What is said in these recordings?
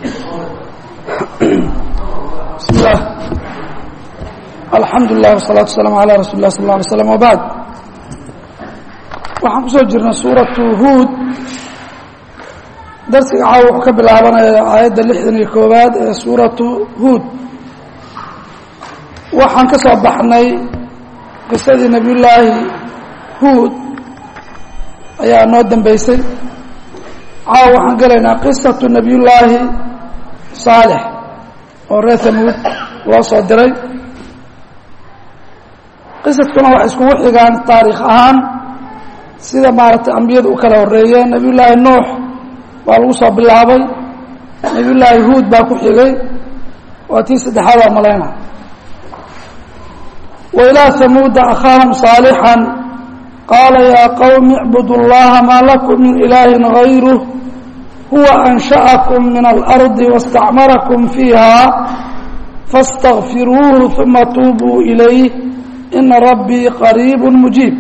bismi illah alxamdu lilah wasalaatu wasalaamu calaa rasuuli lah sal lla alay slam wabacd waxaan kusoo jirnay suuratu huud darsiga caawa wuxuu ka bilaabanaya aayadda lixdan iyo koowaad ee suuratu huud waxaan ka soo baxnay qisadii nebiyullaahi huud ayaa noo dambeysay caawa waxaan gelaynaa qisatu nebiyullaahi saalix oo reer hamuud loo soo diray qisadkuna waxay iskugu xigaan taariikh ahaan sida maaragtay ambiyadu u kala horeeyeen nebiyullaahi nuux baa lagu soo bilaabay nebiyullaahi huud baa ku xigay waa tii saddexaad oo malayna wa ilaa hamuuda akhaahum saalixan qaala yaa qowmi icbudu llaha maa lakum min ilaahin gayruh huwa ansha'akum min alardi wastacmarakum fiiha faاstakfiruuhu uma tuubuu ilayh ina rabbii qariib mujiib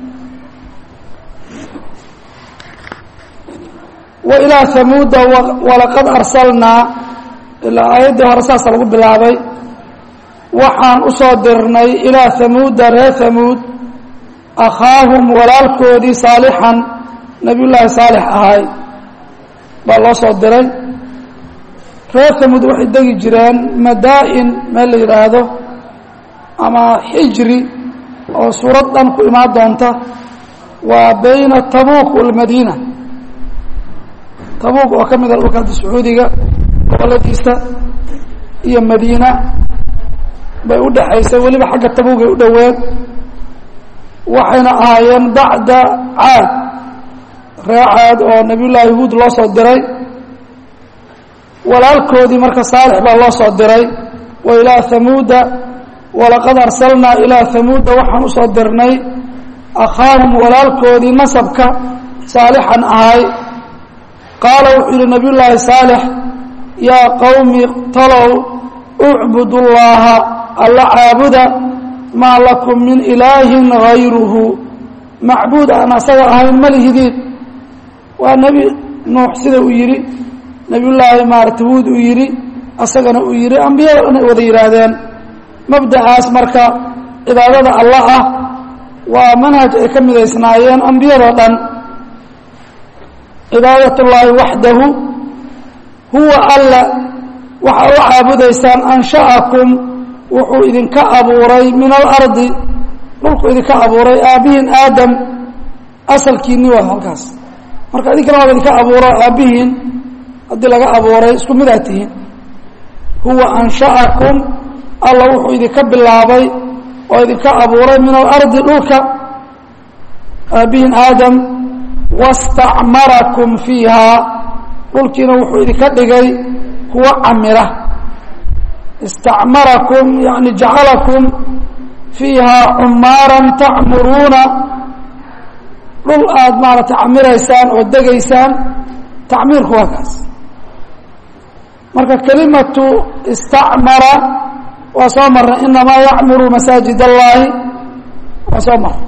wa ilaa hamuuda walaqad arsalnaa ilaa aayaddii hore saasa lagu bilaabay waxaan u soo dirnay ilaa hamuuda reer hamuud akhaahum walaalkoodii saalixan nebiyullaahi saalix ahay baa loo soo diray reer hamuud waxay degi jireen madaa-in meel la yidhaahdo ama xijri oo suurad dhan ku imaan doonta waa bayna tabuuk walmadiina tabuuk oo ka mida dhulka hadda sacuudiga goboladiisa iyo madiina bay u dhexaysay weliba xagga tabuugay u dhoweed waxayna ahaayeen bacda caad ree caad oo nebiyullaahi huud loo soo diray walaalkoodii marka saalix baa loo soo diray wa ilaa hamuuda walaqad arsalnaa ilaa hamuuda waxaan usoo dirnay akhaahum walaalkoodii nasabka saalixan ahay qaala wuxuu yihi nebiyullaahi saalix yaa qowmi talow ucbudu llaaha alla caabuda maa lakum min ilaahin gayruhu macbuud aan asaga ahayn ma lihidiin waa nebi nuux sida uu yidhi nebiyullaahi maarata huud uu yidhi asagana uu yidhi ambiyada dhan ay wada yidhaahdeen mabda'aas marka cibaadada allah ah waa manhaj ay ka midaysnaayeen ambiyadoo dhan cibaadat ullaahi waxdahu huwa alla waxaa u caabudaysaan ansha'akum wuxuu idinka abuuray min alardi dhulku idinka abuuray aabbihiin aadam asalkiinni waa halkaas marka idinkana waaba idinka abuuro aabbihiin haddii laga abuuray isku midaa tihiin huwa ansha'akum alla wuxuu idinka bilaabay oo idinka abuuray min alardi dhulka aabbihiin aadam wastacmarakum fiihaa dhulkiina wuxuu idinka dhigay kuwa camira istacmarakum yani jacalakum fiihaa cumaaran tacmuruuna dhul aada maaragtay camiraysaan oo degaysaan tacmiirku waa kaas marka kelimatu istacmara waa soo marnay inamaa yacmuru masaajid allaahi waa soo marnay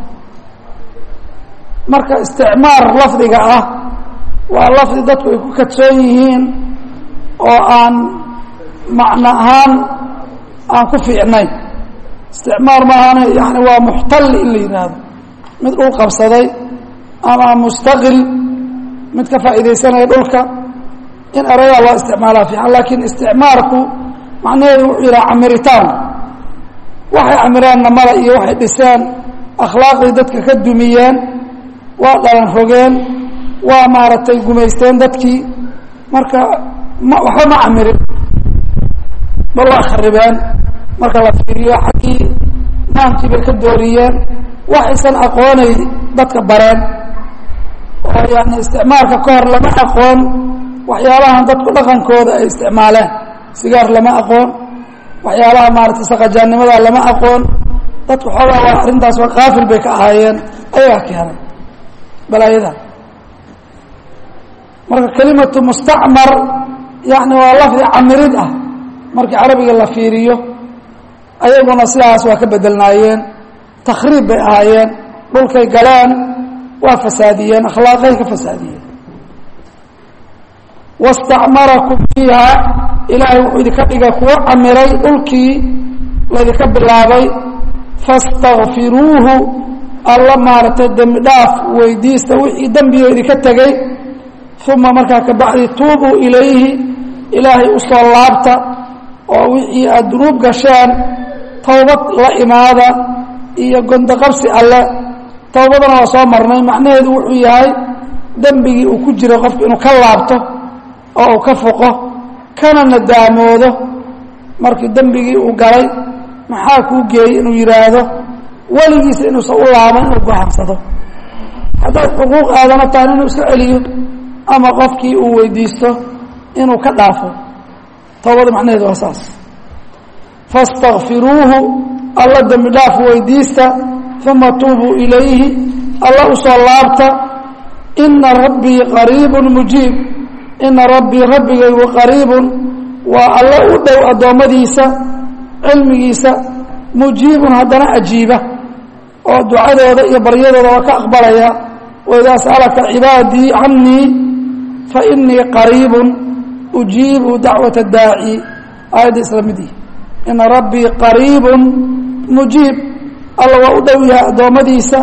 marka isticmaar lafdiga ah waa lafdi dadku ay ku kadsoon yihiin oo aan macno ahaan aan ku fiicnayn isticmaar maahane yani waa muxtali in la yidhaahdo mid dhul qabsaday ama mustaqil mid ka faa'iidaysanaya dhulka in erayaa loo isticmaalaa fiican laakiin isticmaarku macnaheedu wuxuu yidhaha camiritaan waxay camireenna mala iyo waxay dhiseen akhlaaqdii dadka ka dumiyeen waa dhalan rogeen waa maaragtay gumaysteen dadkii marka ma waxba ma camirin bal waa kharibeen marka la fiiriyo xaggii maankii bay ka dooriyeen waxaysan aqoonay dadka bareen oo yani isticmaalka ka hor lama aqoon waxyaabahan dadku dhaqankooda ay isticmaaleen sigaar lama aqoon waxyaabaha maaragtay saqajaannimada lama aqoon dadku xoogaa waa arrintaas waa kaafil bay ka ahaayeen ayagaa keenay balaayada marka kelimatu mustacmar yani waa lafdi camirid ah markii carabiga la fiiriyo ayaguna sidaas waa ka bedelnaayeen takhriib bay ahaayeen dhulkay galeen waa fasaadiyeen akhlaaqay ka fasaadiyeen wastacmarakum fiiha ilaahay wuxuu idinka dhigay kuwo camiray dhulkii laydinka bilaabay fastakfiruuhu alla maaragtay dembi dhaaf weydiista wixii dembigo idinka tegey uma markaa kabacdi tuubuu ilayhi ilaahay u soo laabta oo wixii aada dunuub gasheen towbad la imaada iyo gondoqabsi alle towbadana waa soo marnay macnaheedu wuxuu yahay dembigii uu ku jiray qofku inuu ka laabto oo uu ka foqo kana nadaamoodo markii dembigii uu galay maxaa kuu geeyey inuu yidhaahdo weligiisa inuusan u laaban inuu go'aansado haddaad xuquuq aadana tahan inuu iska celiyo ama qofkii uu weydiisto inuu ka dhaafo towbada macnaheedu waa saas fastakfiruuhu alla dembi dhaaf weydiista uma tuubuu ilayhi alla u soo laabta ina rabbii qariibun mujiib ina rabbii rabbigaygu qariibun waa alle u dhow addoommadiisa cilmigiisa mujiibun haddana ajiiba oo ducadooda iyo baryadooda waa ka aqbalaya waidaa sa'alaka cibaadii canii fainii qariibun ujiibu dacwata daaci aayadda isla midii ina rabbii qariibun mujiib alla waa u dhow yahay addoommadiisa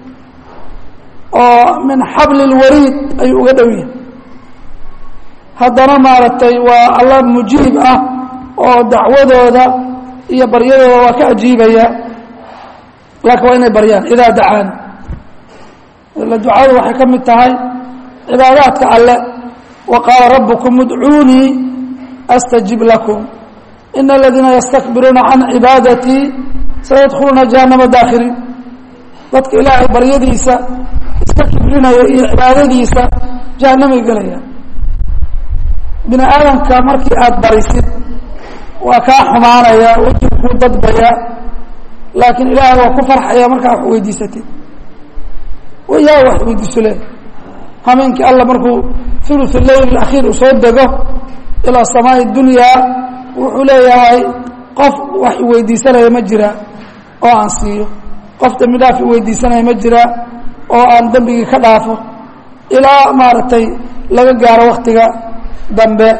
oo min xabli lwariid ayuu uga dhow yahay haddana maaragtay waa alla mujiib ah oo dacwadooda iyo baryadooda waa ka ajiibaya laakiin waa inay baryaan idaa dacaan ila ducadu waxay ka mid tahay cibaadaadka alle wa qaala rabbukum udcuunii astajib lakum ina aladiina yastakbiruuna can cibaadatii sayadkhuluuna jahannama daakhiriin dadka ilaahay baryadiisa iska kibrinaya iyo cibaadadiisa jahanamay gelayaan bini aadamka markii aada barisid waa kaa xumaanaya wejigu kuu dadbaya laakiin ilaahay waa ku farxaya markaa wax weydiisatid yaa wax weydiiso le hameenkii alla markuu uluث leyl اakhiir uu soo dego ilaa samaaءi dunyaa wuxuu leeyahay qof wax iweydiisanaya ma jira oo aan siiyo qof dembi dhaaf iweydiisanaya ma jira oo aan dembigii ka dhaafo ilaa maaragtay laga gaaro waktiga dambe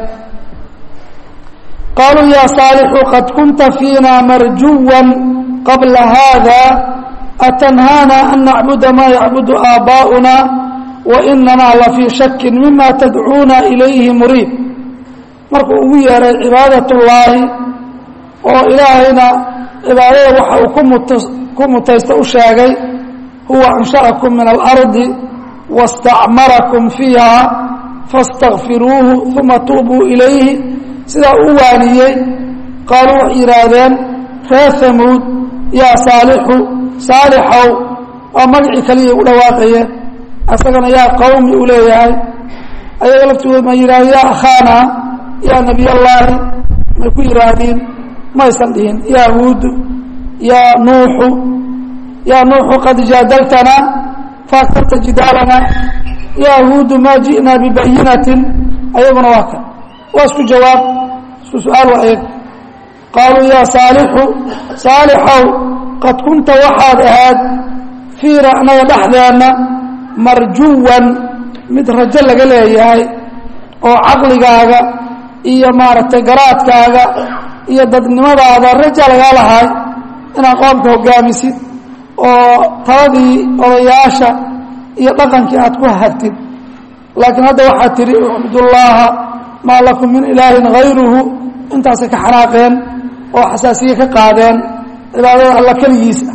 qaaluu ya saalixu qad kunta fiina marjuwa qabla hada atanhaana an nacbuda ma yacbudu aabaa'una wainanaa lafii shakin mima tadcuuna ilayhi muriib markuu ugu yeeray cibaadat ullaahi oo ilaahayna cibaadada waxa uu kumut ku mutaysta u sheegay huwa ansha'akum min alardi wastacmarakum fiiha faاstakfiruuhu uma tuubuu ilayhi sidaa u waaniyey qaaluu waxay yidhaahdeen reer hamuud yaa saalixu saalixow waa magacii kaliya u dhawaaqayeen asagana yaa qawmi uu leeyahay ayaga laftooda ma yidhahdo yaa akhaana yaa nebiy allaahi may ku yidhaahdiin maysan dhihin yaa huudu yaa nuuxu yaa nuuxu qad jaadaltanaa faaktarta jidaalana yaa huudu maa ji'naa bibayinatin ayaguna waa kan waa isku jawaab isku su-aal waa eeg qaaluu yaa saalixu saalixow qad kunta waxaad ahaad fiina anaga dhexdeenna marjuwan mid rajo laga leeyahay oo caqligaaga iyo maaragtay garaadkaaga iyo dadnimadaada raja lagaa lahay inaad qoomka hogaamisid oo taladii odayaasha iyo dhaqankii aad ku hagtid laakiin hadda waxaad tidhi ucbudullaaha maa lakum min ilaahin hayruhu intaasay ka xanaaqeen oo xasaasiye ka qaadeen cibaadada alla keligiisa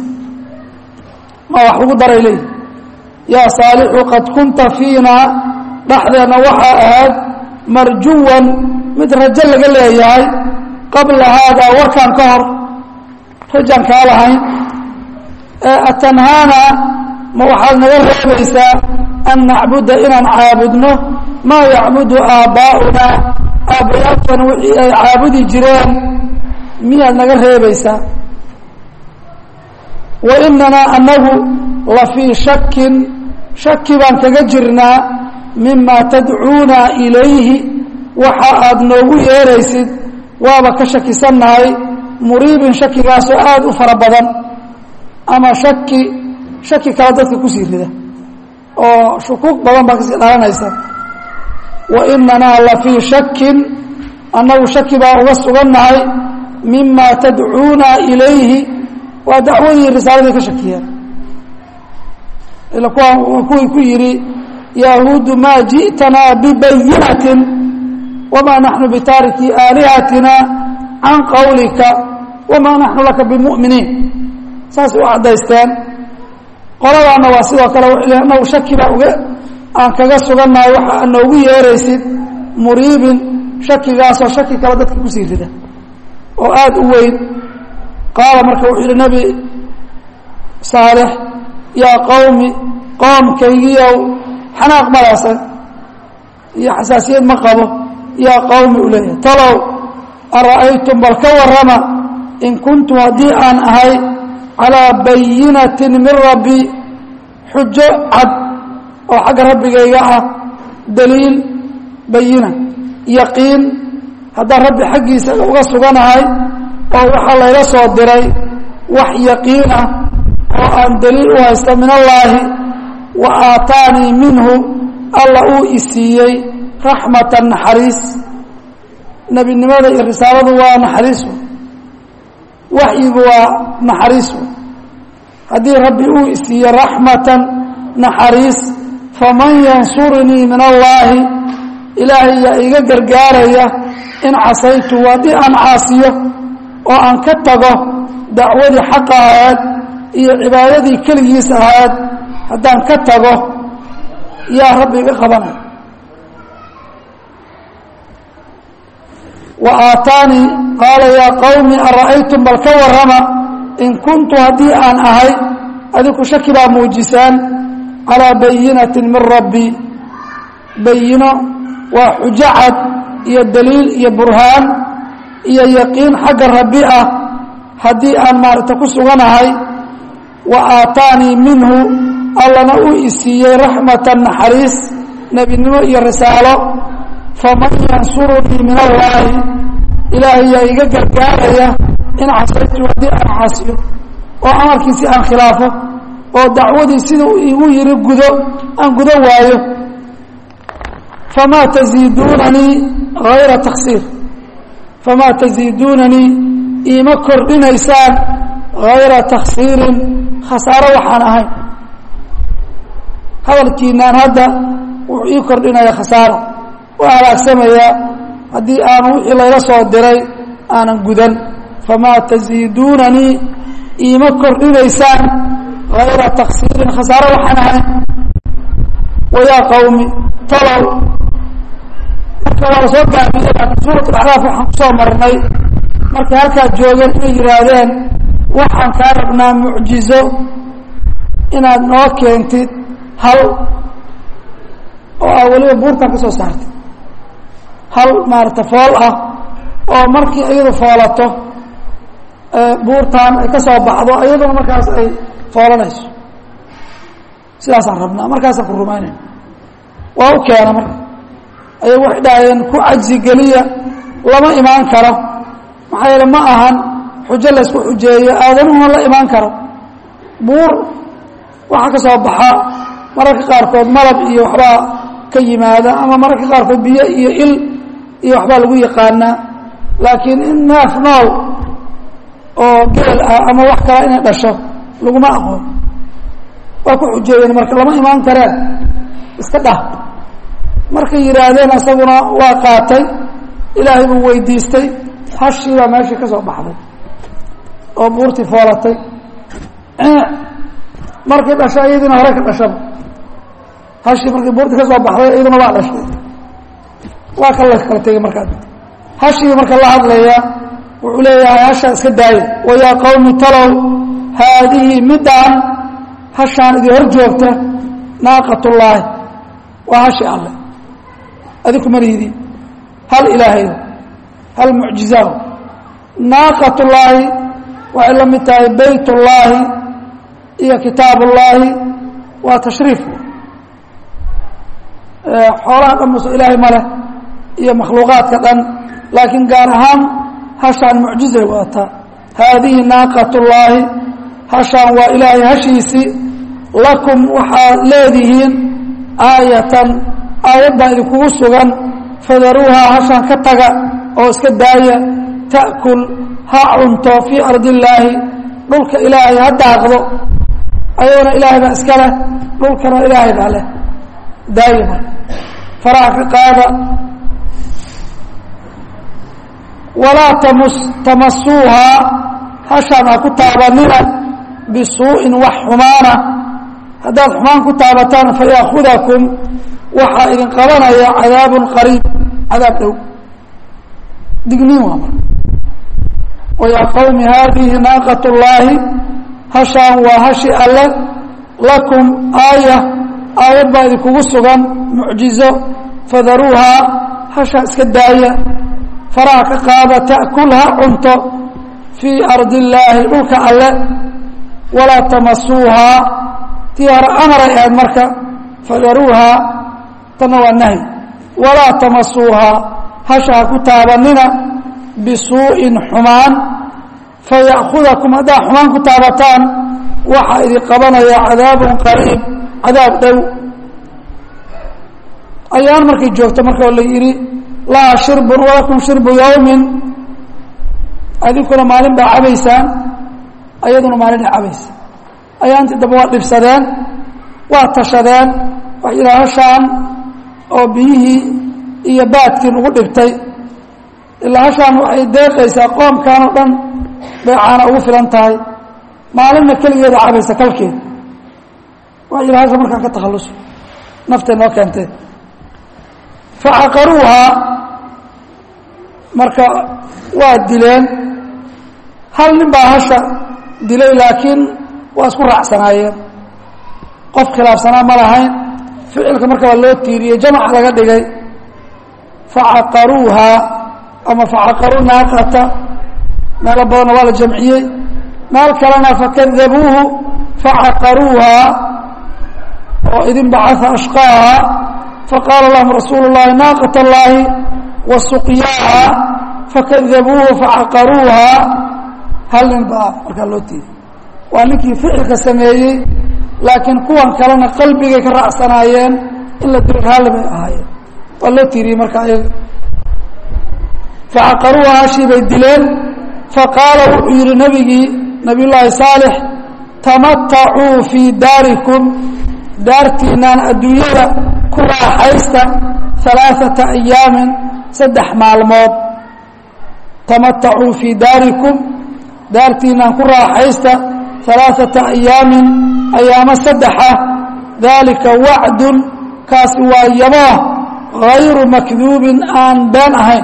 ma wax ugu daray leeyihi yaa saalixu qad kunta fiina dhexdeenna waxaa ahayd marjuwan mid rajo laga leeyahay qabla haadaa warkaan ka hor rajaan kaa lahayn atanhaana ma waxaad naga reebaysaa an nacbuda inaan caabudno maa yacbudu aabbaa'una aabbayaalkana wixii ay caabudi jireen miyaad naga reebaysaa wa inanaa anagu la fii shakin shaki baan kaga jirnaa mima tadcuuna ilayhi waxa aad noogu yeeraysid waaba ka shakisannahay muriibin shakigaasoo aada u fara badan ama shaki shaki kale dadka kusii rida oo shukuuq badan baa kasii dhalanaysa wa inanaa la fii shakin annagu shaki baa uga sugannahay mima tadcuuna ilayhi waa dacwadii risaaladii ka shakiyeen ila kuwa kuwii ku yidhi yahuudu maa ji'tanaa bibayinatin wamaa naxnu bitaariki aalihatina can qawlika wamaa naxnu laka bimu'miniin saasay u caddaysteen qoladaana waa sidoo kale anagu shaki baa uga aan kaga sugannahay waxa ad noogu yeeraysid muriibin shakigaasoo shaki kale dadka kusii rida oo aada u weyn qaala marka wuxuu yidhi nebi saalix yaa qowmi qoomkaygiiow xanaaq malaasan iyo xasaasiyad ma qabo yaa qowmi u leeyahay talow ara'aytum bal ka warrama in kuntu haddii aan ahay calaa bayinatin min rabbi xujo cad oo xagga rabbigayga ah daliil bayina yaqiin haddaan rabbi xaggiisa uga suganahay oo waxaa layla soo diray wax yaqiin ah oo aan daliil u haysta min allaahi wa aataanii minhu alla uu isiiyey raxmatan naxariis nebinimada iyo risaaladu waa naxariisu waxyigu waa naxariisu haddii rabbi uu isiiyey raxmatan naxariis faman yansurunii min allaahi ilaahay yaa iga gargaaraya in casaytu haddii aan caasiyo oo aan ka tago dacwadii xaqa ahayd iyo cibaadadii keligiis ahayd haddaan ka tago yaa rabbi iga qabanay wa aataanii qaala yaa qowmi ara'aytum bal ka warrama in kuntu haddii aan ahay adiku shaki baa muujisaan calaa bayinatin min rabbi bayino waa xujo cad iyo daliil iyo burhaan iyo yaqiin xagga rabbi ah haddii aan maaragta ku suganahay wa aataanii minhu allana uu isiiyey raxmatan naxariis nebinimo iyo risaalo faman yansurunii min allaahi ilaahay yaa iga gargaaraya in casaytu haddii aan caasiyo oo amarkiisii aan khilaafo oo dacwadii siduu igu yidhi gudo aan gudo waayo famaa taziiduunanii hayra taksiir famaa taziiduunanii iima kordhinaysaan hayra taksiirin khasaaro waxaan ahayn hadalkiinaan hadda wuxuu ii kordhinaya khasaaro waa halaagsamayaa haddii aanu wixii layla soo diray aanan gudan famaa taziiduunanii iima kordhinaysaan hayra taksiirin khasaaro waxaan ahayn wayaa qowmi talow marka waa la soo gaabiyey laakiin suurat alaxraaf waxaan kusoo marnay markay halkaa joogeen inay yidhaahdeen waxaan kaa rabnaa mucjizo inaad noo keentid hal oo ah weliba buurtan ka soo saartay hal maarata fool ah oo markii iyadu foolato buurtan ay ka soo baxdo iyaduna markaas ay foolanayso sidaasaan rabnaa markaasaan ku rumaynayna waa u keena marka ayagu waxay dhahayeen ku cajsi geliya lama imaan karo maxaa yeele ma ahan xujo laysku xujeeyo aadanuhuna la imaan karo buur waxaa ka soo baxa mararka qaarkood malab iyo waxbaa ka yimaada ama mararka qaarkood biyo iyo il iyo waxbaa lagu yaqaanaa laakiin in neef nool oo geel ah ama wax kala inay dhasho laguma aqoon waa ku xujeeyeen marka lama imaan kareen iska dhah markay yidhaahdeen asaguna waa qaatay ilaahay buu weydiistay hashii baa meeshii ka soo baxday oo buurtii foolatay markay dhasho iyadiina hore ka dhashaba hashii markii buurtii ka soo baxday iyaduna waa dhashay waa ka la kala tegey markaa hashii marka la hadlaya wuxuu leeyahay hashaa iska daaya wayaa qowmi talow haadihi midaan hashaan idin hor joogta naaqatullaahi waa hashi alle adinku malihidin hal ilaahay hal mucjizaa naaqatullaahi waxay la mid tahay bayt ullaahi iyo kitaab ullaahi waa tashriif xoolaha dhan muso ilaahay ma leh iyo makhluuqaadka dhan laakiin gaar ahaan hashaan mucjizay wadataa haadihi naaqatullaahi hashaan waa ilaahay hashiisii lakum waxaad leedihiin aayatan aayad baa idinkugu sugan fadaruuhaa hashaan ka taga oo iska daaya ta'kul ha cunto fii ardi illaahi dhulka ilaahay ha daaqdo ayadana ilaahay baa iska leh dhulkana ilaahay baa leh daaya marka faraha ka qaada walaa tamus tamasuuhaa hashaan ha ku taabanina bisuu'in wax xumaana haddaad xumaan ku taabataan fayaakudakum waxaa idin qabanaya cadaabun qariib cadaab dhow digniin waa marka wayaa qowmi haadihi naaqat llaahi hashaan waa hashi alle lakum aaya aayad baa idinkugu sugan mucjizo fadaruuhaa hashaa iska daaya faraha ka qaada ta'kul ha cunto fii ardi illaahi dhulka alle walaa tamasuuhaa tii hore amaray ahayd marka fadaruuhaa tanna waa nahy walaa tamasuuhaa hasha ha ku taabanina bisuu'in xumaan faya'kudakum haddaa xumaan ku taabataan waxaa idin qabanaya cadaabun qariib cadaab dhow ayaan markay joogto marka la yidhi laha shirbun walakum shirbu yawmin adinkuna maalin baa cabaysaan ayaduna maalin ay cabaysa ayaantii dambe waa dhibsadeen waa tashadeen wax yidhaha hashaan oo biyihii iyo baadkii lagu dhibtay ilaa hashaan waxay deeqaysaa qoomkan oo dhan bay caana ugu filan tahay maalinna keligeeda cabaysa kalkeeda waa yidhaha hasha markaan ka takhalluso naftay noo keentee facaqaruuhaa marka waa dileen hal nin baa hasha dilay laakiin waa isku raacsanaayeen qof khilaafsanaa ma lahayn ficilka marka waa loo tiiriyey jamaca laga dhigay facaqaruuhaa ama facaqaruu naaqata meelo badanna waa la jamciyey meel kalena fakadabuuhu facaqaruuhaa oo idin bacaa ashqaaha faqaala lahum rasuulu اllahi naaqat اllahi wa suqyaaha fakadabuuhu facaqaruuha hal nin baa markaa loo tiiriyey waa ninkii ficilka sameeyey laakiin kuwan kalena qalbigay ka raacsanaayeen in la dilo raalli bay ahaayeen waa loo tiiriyey marka ayaga facaqaruuha hashii bay dileen faqaala wuxuu yidhi nabigii nabiy llaahi saalix tamatacuu fii daarikum daartiinaan adduunyada ku raaxaysta alaaثata ayaamin saddex maalmood tamatacuu fii daarikum daartiinaan ku raaxaysta alaaثata ayaamin ayaamo saddexa daalika wacdun kaasi waa yaboo gayru makduubin aan been ahayn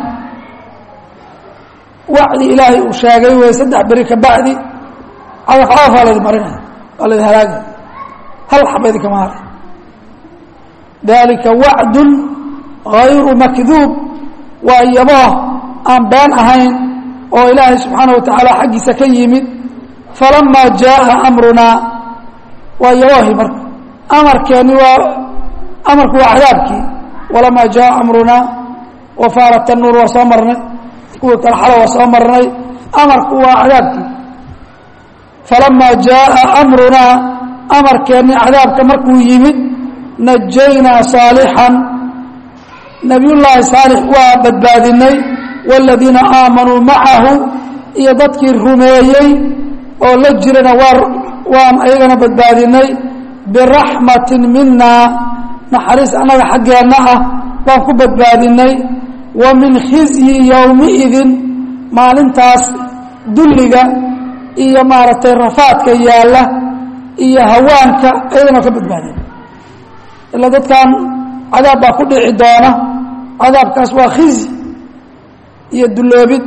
wacdi ilaahay uu sheegay wey saddex beri ka bacdi cagafcagaf waa laydin marinaya waa laydin halaagaya hal xaba idinkama haray dalika wacdun gayru makduub waa yaboo aan been ahayn oo ilaahay subxaana wa tacaala xaggiisa ka yimid falamaa jaaa amrunaa waa yaboohi marka amarkeeni waa amarku waa cadaabkii walamaa jaaa amrunaa wafaarat tanuur waa soo marnay kuwii kale xalo waa soo marnay amarku waa cadaabkii falamaa jaaa amrunaa amarkeeni cadaabka markuu yimid najaynaa saalixan nabiyullaahi saalix waa badbaadinay waaladiina aamanuu macahu iyo dadkii rumeeyey oo la jirana waa waan ayagana badbaadinay biraxmatin minaa naxariis annaga xaggeenna ah baan ku badbaadinay wa min khizyi yowmiidin maalintaas dulliga iyo maaragtay rafaadka yaalla iyo hawaanka ayagana ka badbaadinay ilaa dadkan cadaab baa ku dhici doona cadaabkaas waa khizy iyo dulloobid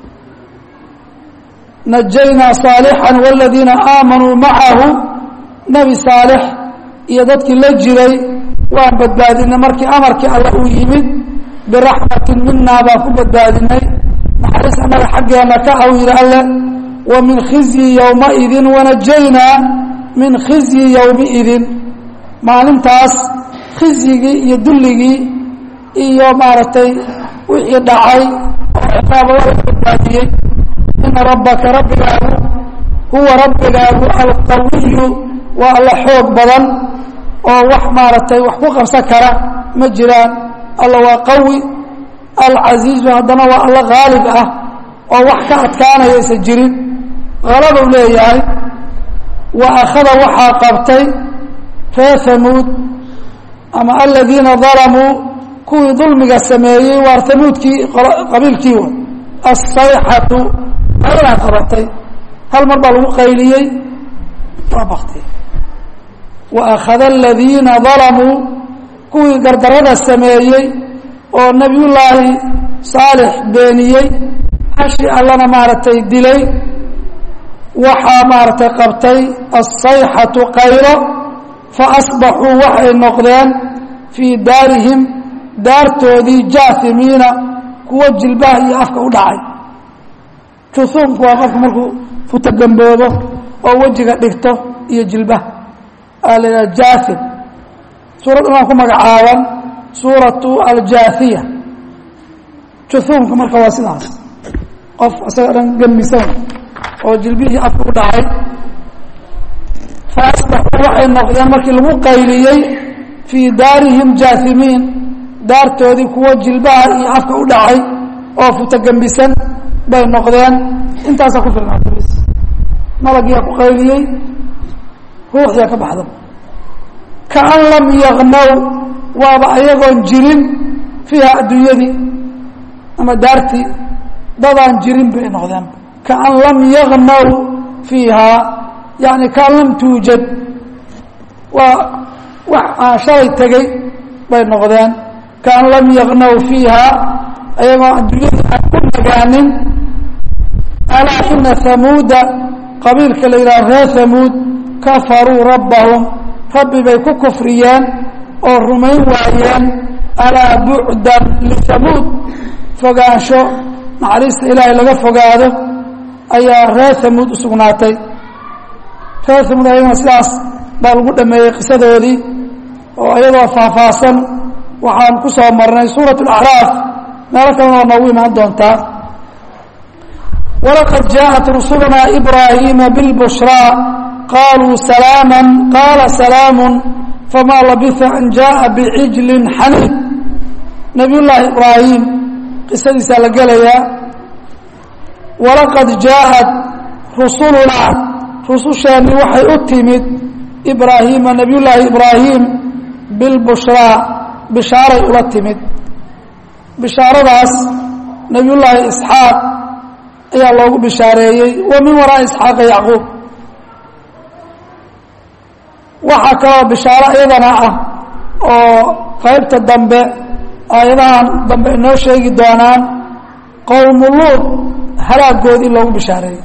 najaynaa saalixan waaladiina aamanuu macahu nebi saalix iyo dadkii la jiray waan badbaadinay markii amarkii alle uu yimid biraxmatin minaa baan ku badbaadinay naxariis annaga xaggeena ka aw yidhi alle wa min khizyi yowmaidin wanajaynaa min khizyi yowmiidin maalintaas khizyigii iyo dulligii iyo maaragtay wixii dhacay oo ciqaaba waa la badbaadiyey ina rabbaka rabbigaagu huwa rabbigaagu alqawiyu waa alla xoog badan oo wax maaragtay wax ku qabsan kara ma jiraan alla waa qawi alcasiizu haddana waa alla haalib ah oo wax ka adkaanaya aysan jirin halabuu leeyahay wa akhada waxaa qabtay reer hamuud ama aladiina dalamuu kuwii dulmiga sameeyey waar hamuudkii qabiilkii wa asayxatu aydaa qabatay hal mar baa lagu qayliyey waa baktiyey wa akhada aladiina dalamuu kuwii gardarada sameeyey oo nebiyullaahi saalix beeniyey hashi allana maaragtay dilay waxaa maaragtay qabtay asayxatu qaylo fa asbaxuu waxay noqdeen fii daarihim daartoodii jaahimiina kuwo jilbaha iyo afka u dhacay juhuumku waa qofku markuu futagamboobo oo wejiga dhigto iyo jilbaha aa la yidhaha jaahim suurad ilaan ku magacaaban suuratu aljaahiya juhuumka marka waa sidaas qof isaga dhan gembisan oo jilbihii afka u dhacay fa asbaxuu waxay noqdeen markii lagu qayliyey fii daarihim jaahimiin daartoodii kuwo jilbaha iyo afka u dhacay oo futagembisan bay noqdeen intaasaa ku filnaata bis malagiyaa ku qayliyey ruuxdiyaa ka baxda kaan lam yagnaw waaba ayagoon jirin fiiha adduunyadii ama daartii dadaan jirin bay noqdeen kaan lam yagnaw fiiha yani kaan lam tuujad waa wax aan shalay tegey bay noqdeen kaan lam yagnaw fiiha ayagoo adduunyadii aan ku nagaanin alaa ina hamuuda qabiilka la yidhaha reer hamuud kafaruu rabbahum rabbi bay ku kufriyeen oo rumayn waayeen alaa bucdan lihamuud fogaansho naxariista ilaahay laga fogaado ayaa reer hamuud u sugnaatay reer hamuud ayagana sidaas baa lagu dhameeyey qisadoodii oo iyadoo faahfaahsan waxaan ku soo marnay suurat alacraaf meelo kalena waa noogu imaan doontaa walaqad jaaءat rusulunaa ibraahiima bilbushraa qaluu salaama qaala salaamu famaa labisa an jaءa bicijlin xaniid nabiy llaahi ibraahim qisadiisaa la gelayaa walaqad jaaءat rusulunaa rususheeni waxay u timid ibraahiima nabiy llaahi ibraahim bilbushraa bishaaray ula timid bishaaradaas nabiy llaahi isxaaq ayaa loogu bishaareeyey wa min waraa isxaaqa yacquub waxaa kaloo bishaaro iyadana ah oo qaybta dambe aayadahan dambe inoo sheegi doonaan qowmu luud halaagood in loogu bishaareeyey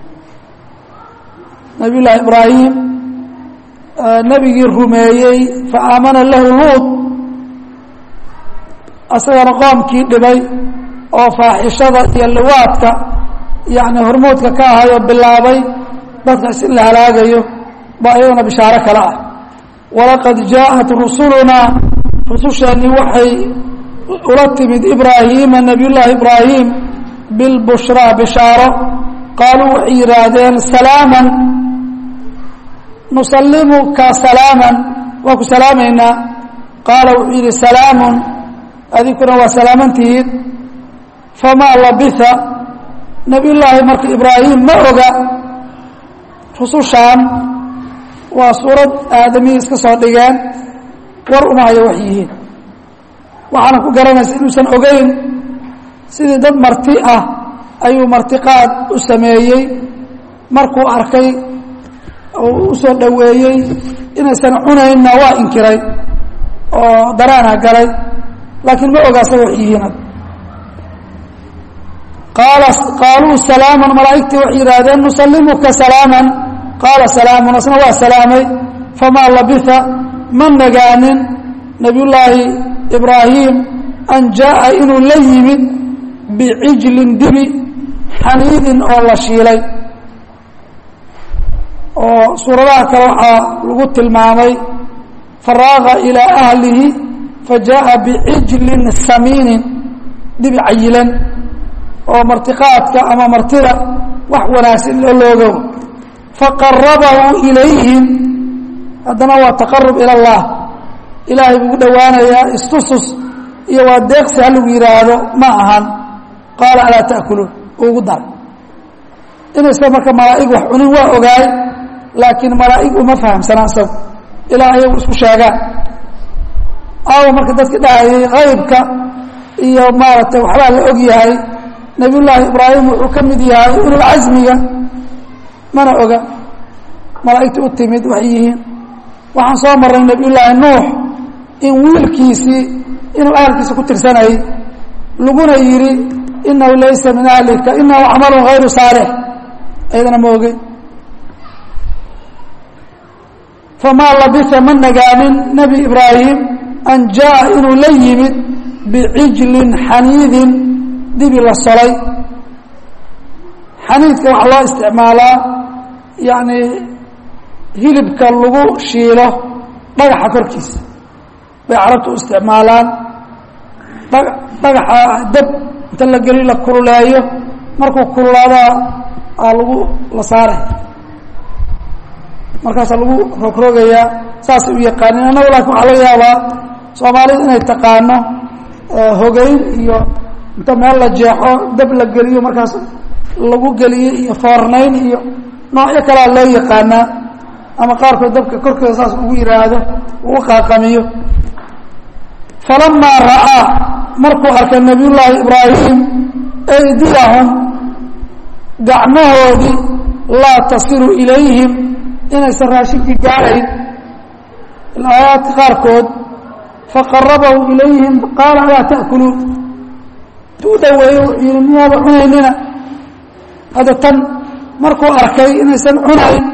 nabiy llaahi ibraahim nebigii rumeeyey fa aamana lahu luud asagana qoomkii dhibay oo faaxishada iyo liwaadka yani hormoodka ka ahay oo bilaabay dadkaas in la halaagayo baa iyadana bishaaro kale ah walaqad jaaءat rusulunaa rususheennii waxay ula timid ibraahiima nabiy llaahi ibraahim bilbushraa bishaaro qaaluu waxay yidhaahdeen salaaman nusalimuka salaaman waa ku salaamaynaa qaala wuxuu yidhi salaamun adinkuna waa salaamantihiin famaa labisa nabiy llaahi marka ibraahim ma oga rusushaan waa suurad aadamihii iska soo dhigeen war uma hayo wax yihiin waxaana ku garanaysa inuusan ogeyn sidii dad marti ah ayuu martiqaad u sameeyey markuu arkay uu u soo dhoweeyey inaysan cunaynna waa inkiray oo daraana galay laakiin ma oga asaga wax yihiin qaala qaaluu salaaman malaa'igtii waxay yidhaahdeen nusalimuka salaaman qaala salaamun asna waa salaamay famaa labisa ma nagaanin nabiyullaahi ibraahim an jaa'a inuu la yimid bicijlin dibi xaniidin oo la shiilay oo suuradaha kale waxaa lagu tilmaamay faraaqa ilaa ahlihi fa jaaءa bicijlin samiinin dibi cayilan oo martiqaadka ama martida wax wanaagsan loo loogo faqarabahu ilayhim haddana waa taqarub ila اllah ilaahay buu u dhowaanayaa istusus iyo waa deeqsi ha lagu yidhaahdo ma ahan qaala alaa ta'kuluun ugu daray inaysa marka malaa'ig wax cunin waa ogaay laakiin malaa'ig uma fahamsanaa isagu ilaa ayagu isku sheegaan aawo marka dadka dhahayay kaybka iyo maaragtay waxbaa la og yahay nebiyullaahi ibraahim wuxuu ka mid yahay ululcasmiga mana oga malaa'igta u timid waxay yihiin waxaan soo marray nebiyullaahi nuux in wiilkiisii inuu ahalkiisa ku tirsanayay laguna yidhi inahu laysa min ahlika inahu camalun hayru saalix ayadana ma ogey famaa labisa ma nagaanin nebi ibraahim an jaa inuu la yimid bicijlin xaniidin dibi la solay xaniidka waxaa loo isticmaalaa yacni hilibka lagu shiilo dhagaxa korkiisa bay carabtu u isticmaalaan dha dhagaxa dab inta la geli la kululeeyo markuu kululaadaa aa lagu la saaray markaasaa lagu rogrogayaa saasay u yaqaanin annagu laakin waxaa laga yaabaa soomaalida inay taqaano hogeyn iyo inta meel la jeexo dab la geliyo markaas lagu geliyo iyo foornayn iyo noocyo kalea loo yaqaanaa ama qaarkood dabka korkeeda saas ugu yihaahdo ugu qaaqamiyo falamaa ra'aa markuu arkay nabiyullaahi ibraahim aydiyahum gacmahoodii laa tasilu ilayhim inaysan raashinkii gaarayn aayaadka qaarkood faqarabahu ilayhim qaala alaa ta'kuluun intuu u dhaweeye wuxuu yihi miyaaba cunaynina hadda tan markuu arkay inaysan cunayn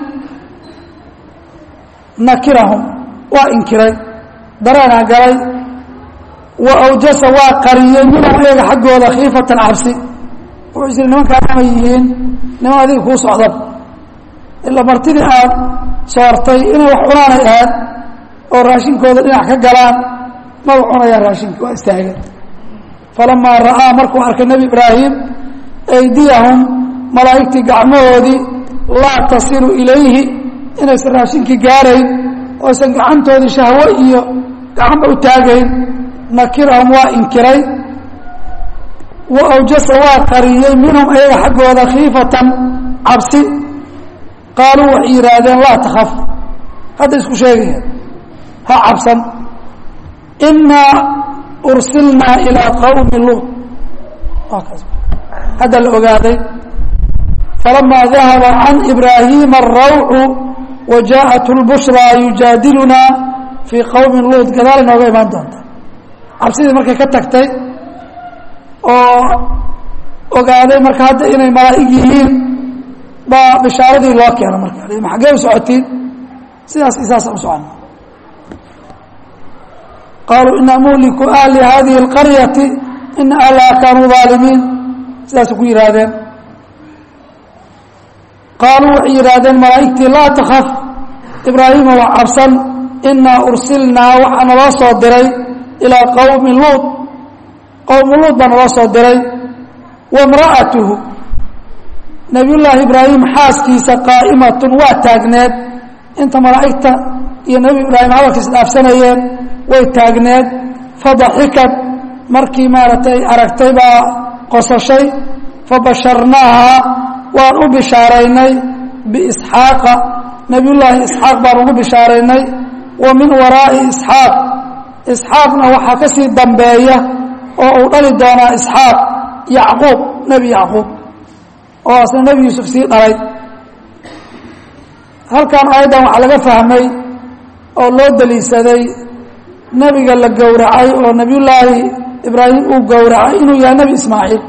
nakirahum waa inkiray dareenaa galay wa awjasa waa qariyey minhum ayaga xaggooda khiifatan cabsi wuxuu isiri nimankaan ama yihiin niman adiga kuu socdan ilaa martidii aad soortay inay wax cunaanay ahaad oo raashinkooda dhinac ka galaan maba cunayaan raashinka waa istaageen falamaa ra'aa markuu arkay nebi ibraahim aydiyahum malaa'igtii gacmahoodii laa tasilu ilayhi inaysan raashinkii gaarayn ooysan gacantoodii shahwo iyo gacanba u taagayn nakirahum waa inkiray wa awjasa waa qariyey minhum ayaga xaggooda khiifatan cabsi qaaluu waxay yidhaahdeen laa takaf hadda isku sheegaya ha cabsan inaa ursilnaa ilaa qawmi luut hadda la ogaaday falamaa dahaba can ibraahiima arawcu wa jaaءat اlbushraa yujaadilunaa fii qowmi luut gadaal inooga imaan doonta cabsidii markay ka tagtay oo ogaaday marka hadda inay malaa'ig yihiin baa bishaaradii loo keena marka ma xaggee u socotiin sidaas isaasa u socona qaaluu ina muhliku ahli hadihi اlqaryati ina ahlaha kaanuu ظaalimiin sidaasay ku yihaahdeen qaaluu waxay yidhaahdeen malaa'igtii laa takaf ibraahima waa cabsan inaa ursilnaa waxaa naloo soo diray ilaa qowmi luut qowmu luut baa naloo soo diray wamra'atuhu nabiyullaahi ibraahim xaaskiisa qaa'imatun waa taagneed inta malaa'igta iyo nebi ibraahim hadalkiis dhaafsanayeen way taagneed fadaxikad markii maaragtay aragtay baa qosashay fabasharnaaha waan u bishaaraynay biisxaaqa nebiyullaahi isxaaq baan ugu bishaaraynay wa min waraa'i isxaaq isxaaqna waxaa ka sii dambeeya oo uu dhali doonaa isxaaq yacquub nebi yacquub oo asna nebi yuusuf sii dhalay halkan aayaddan waxaa laga fahmay oo loo daliishaday nebiga la gowracay oo nebiyullaahi ibraahim uu gowracay inuu yahay nebi ismaaciil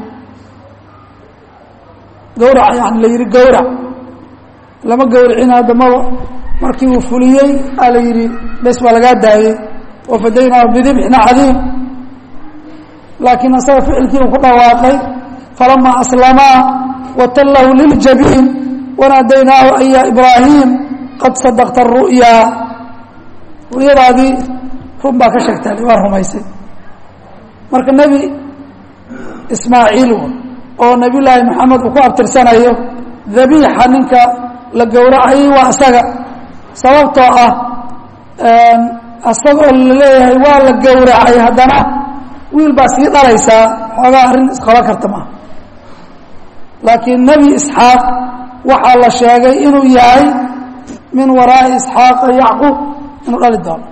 gawrac yani la yihi gawrac lama gawricin haddamaba markii uu fuliyey aa la yidhi bes baa lagaa daayey wafadaynaahu bidibxin cadiim laakiin asaga ficilkii uu ku dhawaaqay falamaa aslamaa watallahu liljabiin wanaadaynaahu an ya ibraahim qad sadaqta ru'yaa ru'yadaadii run baa ka sheegtaa waa rumaysay marka nebi ismaaciil oo nabiy llaahi maxamed uu ku abtirsanayo dabiixa ninka la gowracayay waa isaga sababtoo ah asagoo laleeyahay waa la gowracay haddana wiil baa sii dhalaysaa xoogaa arrin isqaban karta maaha laakiin nebi isxaaq waxaa la sheegay inuu yahay min waraa'i isxaaqa yacquub inuu dhali doono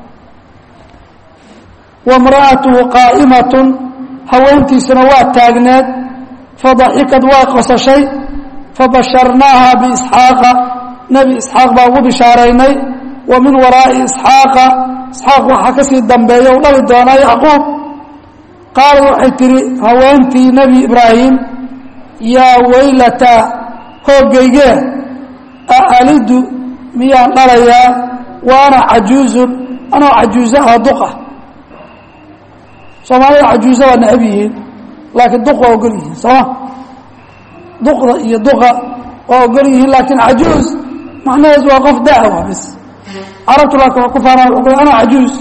wamra'atuhu qaa'imatun haweentiisuna waa taagneed fadaxikad waa qosashay fabasharnaaha biisxaaqa nebi isxaaq baa ugu bishaaraynay wa min waraa'i isxaaqa isxaaq waxaa ka sii dambeeya u dhali doonaa yacquub qaalad waxay tidhi haweentii nebi ibraahim yaa weylataa hoogaygee aalidu miyaan dhalayaa wa ana cajuuzun anoo cajuuzo ah duqa soomaalida cajuuzo waa necab yihiin laakiin duq waa ogol yihiin sooma duqda iyo duqa waa ogol yihiin laakiin cajuuz macnaheesu waa qof daawa bis carabtu laakiin ku faanaa anoo cajuuz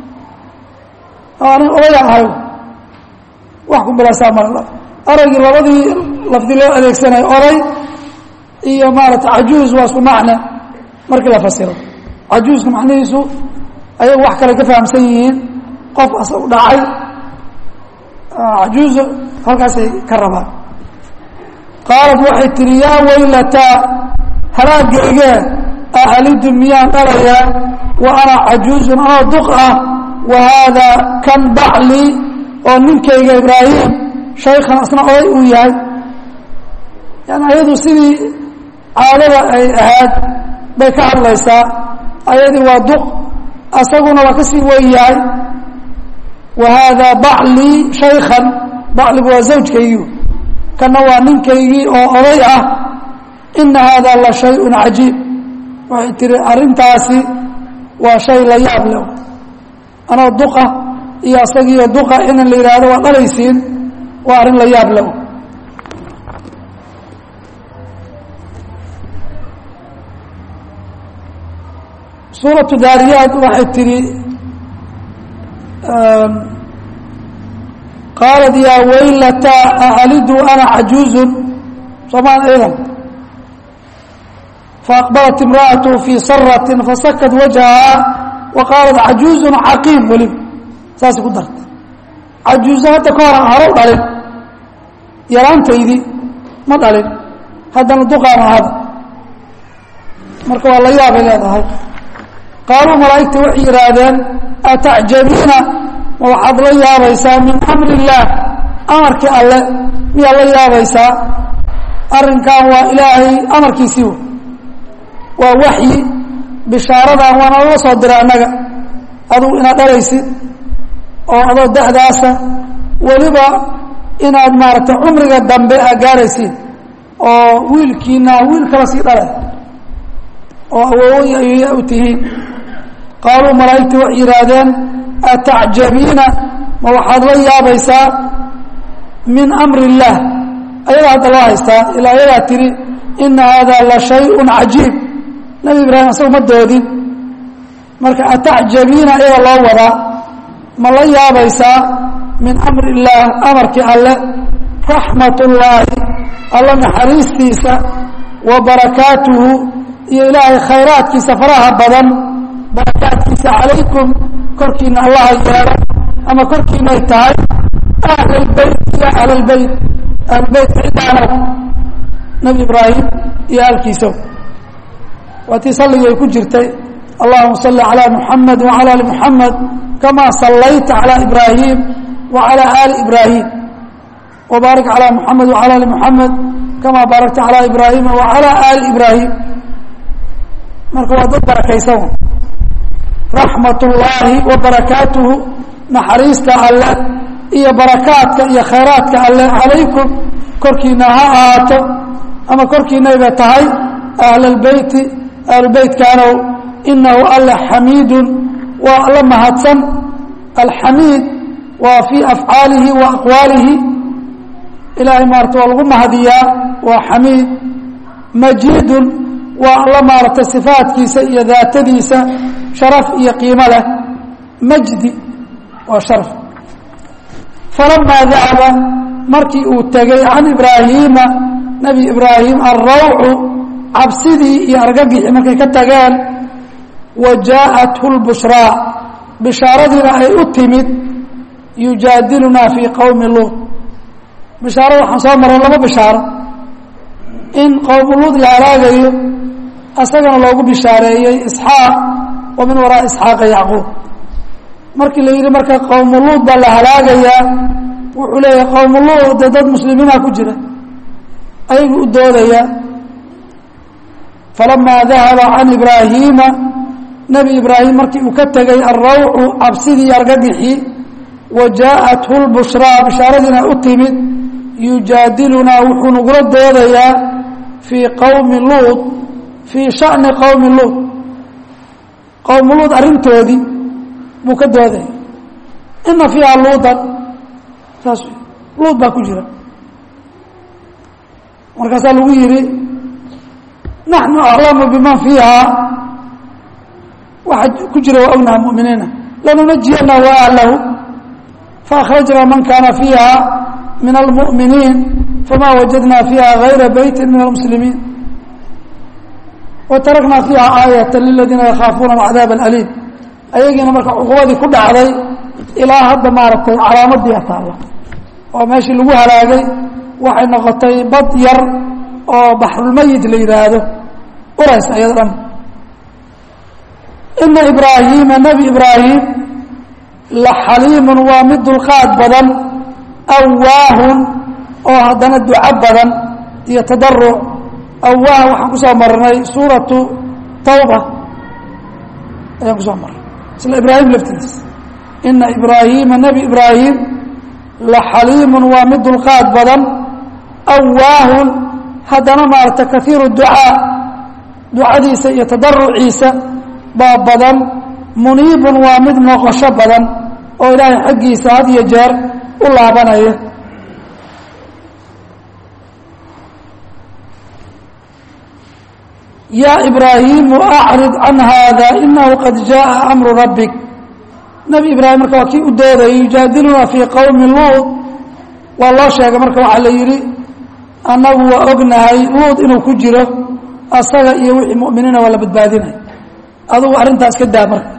anin odayaan ahay wax ku bilaasaa mal araygii labadii lafdi loo adeegsanay oday iyo maarata cajuuz waa isku macne markii la fasiro cajuuzka macnihiisu ayagu wax kale ka fahamsan yihiin qof asagu dhacay cajuuzo halkaasay ka rabaan qaalad waxay tihi yaa weylataa halaagayge ahalidu miyaan dhalayaa wa ana cajuuzun anoo duq ah wa haadaa kan bacli oo ninkayga ibraahim shaykhan asna oday uu yahay yani ayadu sidii caadada ay ahayd bay ka hadlaysaa ayadii waa duq asaguna waa ka sii weyn yahay wa haadaa baclii shaykhan bacligu waa zawjkaygii kana waa ninkaygii oo oday ah ina haadaa la shayun cajiib waxay tihi arrintaasi waa shay la yaab leh anoo duqa iyo asagiiyo duqa inan la yidhaahdo waa dhalaysiin waa arrin la yaab leh suuratu daariyaad waxay tihi qaalat yaa weylataa aalidu ana cajuuzun soomaan aydan faaqbalat imra'atu fii saratin fasakad wajhahaa wa qaalat cajuuzun caqiim weliba saasay ku dartay cajuuzo hadda ka hor horow dhalin yaraantaydii ma dhalin haddana duqaan ahada marka waa la yaabay leedahay qaaluu malaa'igta waxay yidhaahdeen atacjabiina ma waxaad la yaabaysaa min amri illaah amarkii alle miyaad la yaabaysaa arrinkan waa ilaahay amarkiisii waa waxyi bishaaradan waana lala soo diray annaga adugu inaad dhalaysid oo adoo da'daasa weliba inaad maaragtay cumriga dambe aa gaaraysid oo wiilkiina wiil kala sii dhalay oo awoowoy ayya u tihiin qaaluu malaa'igtii waxay yidhaahdeen atacjabiina ma waxaad la yaabaysaa min amri illaah ayadaa hadda loo haystaa ilaa ayadaa tihi ina haadaa la shayun cajiib nebi ibraahim asagu ma doodin marka atacjabiina ayaga loo wadaa ma la yaabaysaa min amri illaah amarkii alle raxmat ullaahi alla naxariistiisa wa barakaatuhu iyo ilaahay khayraadkiisa faraha badan barakaadkiisa calaykum korkiina allaha yeelo ama korkiinay tahay ahlalbeyt ya ahlalbeyt ahlbeytka cidaanow nebi ibraahim iyo ahalkiiso waa tii salligii ay ku jirtay allahuma salli calaa muxamed wacala ali muxamed kamaa sallayta calaa ibraahim wacala aali ibraahim wbaarik calaa muxamed wacala ali muxamed kamaa baarakta calaa ibraahima wacala aali ibraahim marka waa dad barakaysan raxmat ullaahi wa barakaatuhu naxariista alle iyo barakaadka iyo khayraadka alle calaykum korkiina ha ahaato ama korkiinayba tahay ahlalbeyti ahlubeytkaanow inahu alle xamiidun waa alla mahadsan alxamiid waa fii afcaalihi wa aqwaalihi ilaahay maarata waa lagu mahadiyaa waa xamiid majiidun waa alla maaragtay sifaadkiisa iyo daatadiisa sharaf iyo qiimo leh majdi waa sharaf falamaa dahaba markii uu tegey can ibraahiima nebi ibraahim alrawcu cabsidii iyo argagixii markay ka tageen wa jaaءathu lbushraa bishaaradiina ay u timid yujaadilunaa fii qowmi luud bishaarada waxaan soo maray laba bishaaro in qowmu luud la halaagayo asagana loogu bishaareeyey isxaaq wa min waraa isxaaqa yacquub markii la yidhi marka qowmu luud baa la halaagayaa wuxuu leeyahay qowmu luud dee dad muslimiina ku jira ayagu u doodayaa falamaa dahaba can ibraahiima nebi ibraahim markii uu ka tegey alrawcu cabsidii iyo argagixii wa jaaءathu lbushraa bishaaradiina u timid yujaadilunaa wuxuu nagula doodayaa fii qowmi luud fii shani qowmi luud qowmu luud arrintoodii buu ka doodaya ina fiiha luudan saas luud baa ku jira markaasaa lagu yihi naxnu aclamu biman fiiha waxa ku jira waa ognaha muminiina lanunajiyana wa ahlahu faakhrajna man kana fiiha min almu'miniin fama wajadna fiiha gayra beyti min almuslimiin watarakna fiiha aayata liladiina yakhaafuuna alcadaab alaliim ayagiina marka cuqubadii ku dhacday ilaa hadda maaragtay calaamadii ataalla oo meeshii lagu halaagay waxay noqotay bad yar oo baxrulmayit la yidhaahdo urays ayado dhan ina ibraahiima nebi ibraahim la xaliimun waa mid dulqaad badan awaahun oo haddana duco badan iyo tadaruc awaah waxaan kusoo marnay suuratu tawba ayaan kusoo marnay isla ibraahim laftigiis ina ibraahiima nebi ibraahim la xaliimun waa mid dulqaad badan awaahun haddana maarata kaiiru ducaa ducadiisa iyo tadaruciisa baa badan muniibun waa mid noqosho badan oo ilaahay xaggiisa had iyo jeer u laabanaya yaa ibraahiimu acrid can haada inahu qad jaءa amru rabbik nebi ibraahim marka waa kii u doodayay yujaadiluna fii qowmi luud waa loo sheegay marka waxaa la yidhi annagu waa ognahay luud inuu ku jiro asaga iyo wixii mu'miniina waa la badbaadinaya adugu arrintaas ka daa marka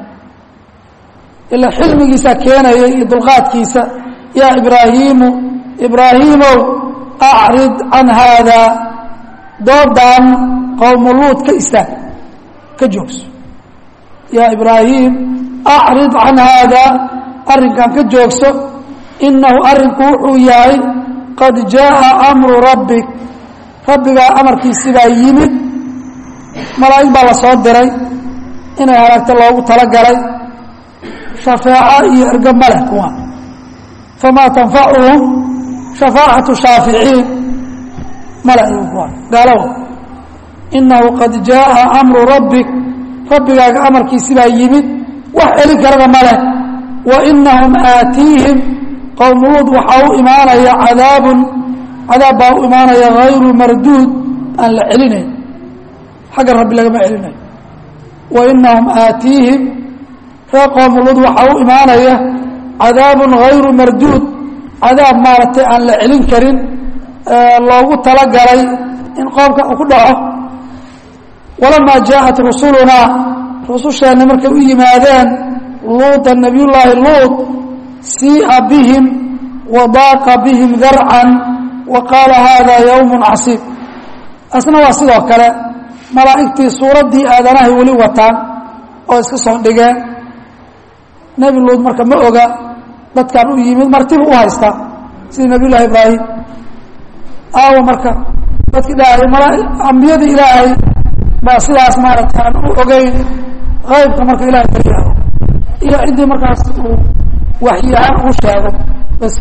ila xilmigiisa keenaya iyo dulqaadkiisa yaa ibraahiimu ibraahiimow acrid can haada doodan qowmu luud ka istaag ka joogso yaa ibraahim acrid can haada arrinkan ka joogso inahu arrinku wuxuu yahay qad jaءa amru rabbik rabbigaa amarkiisi baa yimid malaa'ig baa la soo diray inay halaagto loogu talagalay shafaaco iyo ergo ma leh kuwa famaa tanfacuhum shafaacatu shaaficiin male iyu kuwa gaalowa inahu qad jaءa amru rabbik rabbigaaga amarkiisi baa yimid wax celin karana ma leh wa inahum aatiihim qowmuluud waxaa u imaanaya cadaabun cadaab baa u imaanaya hayru marduud aan la celinayn xagga rabbi lagama celinayo wa inahum aatiihim reer qowmuluud waxaa u imaanaya cadaabun hayru marduud cadaab maaragtay aan la celin karin loogu talagalay in qoomka uu ku dhaco walamaa jaaءat rusulunaa rususheenna markay u yimaadeen luuda nabiyullaahi luud sii'a bihim wadaaqa bihim darcan wa qaala haada yowm casiib asna waa sidoo kale malaa'igtii suuraddii aadanahay weli wataan oo iska soo dhigeen nebi luud marka ma oga dadkan u yimid martibu u haystaa sidii nabiy llahi ibraahim aawa marka dadkii dhahay mala ambiyadii ilaahay baa sidaas maaragta aan u ogeyn qaybka marka ilahay ka yaabo iyo ciddii markaas uu waxyi ahaan ugu sheego bas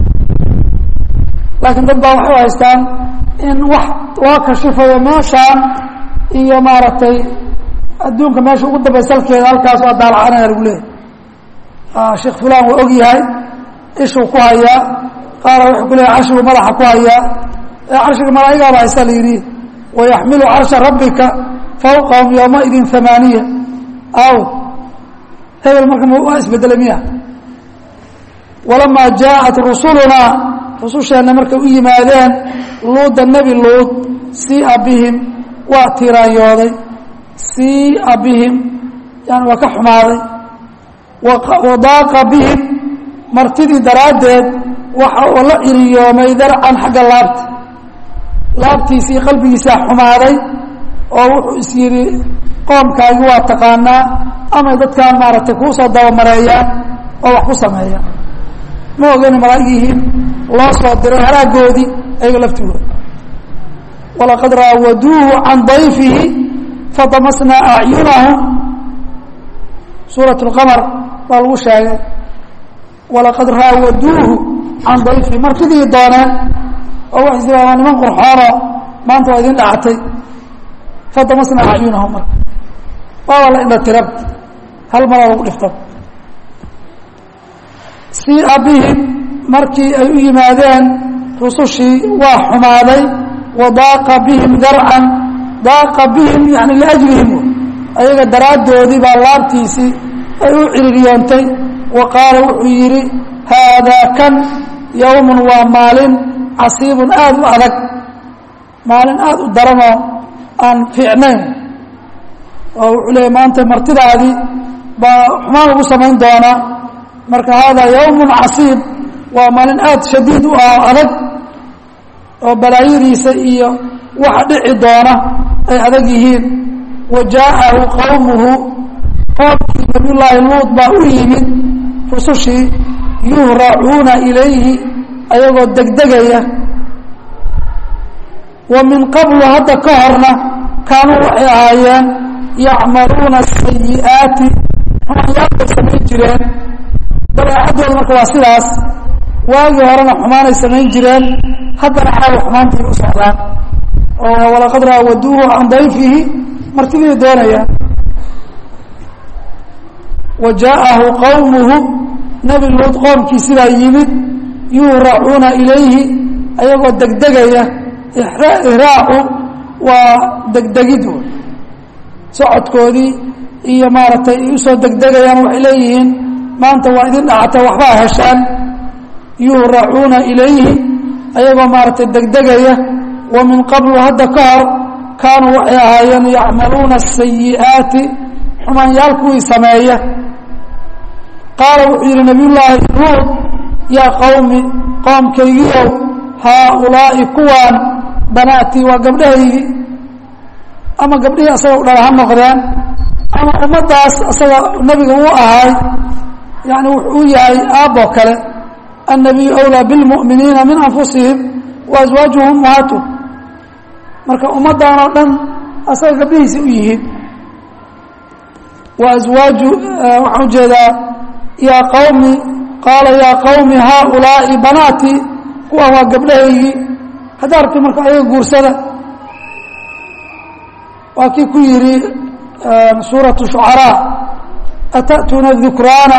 laakiin dad baa waxay u haystaan in wax loo kashifayo meeshaan iyo maaragtay adduunka meesha ugu dambay salkeeda halkaas waa daalacanaya lagu leeyahy sheekh fulan waa og yahay ishuu ku hayaa qaara wuxuu ku leeyahy carshiguu madaxa ku hayaa carshiga malaa'igaaba haysta la yidhi wayaxmilu carsha rabbika fawqahum yowmaidin amaaniya aw hebel marka waa isbedelay miya walamaa jaaءat rusulunaa rususheenna markay u yimaadeen luuda nebi luud siia bihim waa tiraanyooday siia bihim yani waa ka xumaaday wadaaqa bihim martidii daraaddeed waxa uu la ciriyoomay darcan xagga laabta laabtiisii qalbigiisaa xumaaday oo wuxuu is yidhi qoomkaagi waa taqaanaa amay dadkaan maaragtay kuusoo dabamareeyaan oo wax ku sameeyaan ma ogani malaa'ig yihiin loo soo diray haraagoodii ayaga laftigooda walaqad raawaduuhu can dayfihi fadamasnaa acyunahum suurat اlqamar baa lagu sheegay walaqad raawaduuhu can dayfihi martidii dooneen oo waxay is waa niman qurxoonoo maanta waa idin dhacatay fadamasnaa acyunahum marka waaba la indha tirab hal malaa lagu dhifta siia bihim markii ay u yimaadeen rusushii waa xumaaday wadaaqa bihim darcan daaqa bihim yani liajlihim ayaga daraaddoodii baa laabtiisii ay u ciririyoontay wa qaala wuxuu yidhi haadaa kan yowmun waa maalin casiibun aada u adag maalin aada u daranoo aan fiicnayn oo wuxuu leeyay maanta martidaadii baa xumaan lagu samayn doonaa marka haadaa yowmun casiib waa maalin aada shadiid u ah adag oo balaayadiisa iyo waxa dhici doona ay adag yihiin wa jaa'ahu qowmuhu qoomkii nabiyullaahi luud baa u yimid rusushii yuhracuuna ilayhi ayagoo degdegaya wa min qablu hadda ka horna kaanuu waxay ahaayeen yacmaluuna sayi'aati xumaanyaalbay samayn jireen dabeecaddooda marka waa sidaas waagii horena xumaanay samayn jireen haddana caawa xumaantay u socdaan oo walaqad raawaduuhu can dayfihi martidii doonayaan wa jaa'ahu qowmuhu nebi luud qoomkii sidaa yimid yuhracuuna ilayhi ayagoo degdegaya ihraacu waa degdegid socodkoodii iyo maaragtay ay usoo degdegayaan waxay leeyihiin maanta waa idin dhacata waxbaa heshaan yuhracuuna ilayhi ayagoo maaragtay degdegaya wa min qablu hadda ka hor kaanuu waxay ahaayeen yacmaluuna asayi'aati xumaanyaal kuwii sameeya qaala wuxuu yidhi nabiyullaahi luud yaa qowmi qoomkaygiiow haaulaa'i kuwaan banaatii waa gabdhahaygii ama gabdhihii asaga u dhala ha noqdeen ama ummaddaas asaga nebiga uu ahaay yani wuxuu u yahay aabboo kale annabiyu awlaa bilmu'miniina min anfusihim wa aswaajuhum ummahaatuh marka ummaddan oo dhan asaga gabdhihiisa u yihiin wa aswaaju waxaan ujeedaa yaa qawmi qaala yaa qawmi haaulaa'i banaatii kuwaan waa gabdhahaygii haddaa rabti marka ayaga guursada waa kii ku yidhi suuraة shucaraa ata'tuuna الذukraana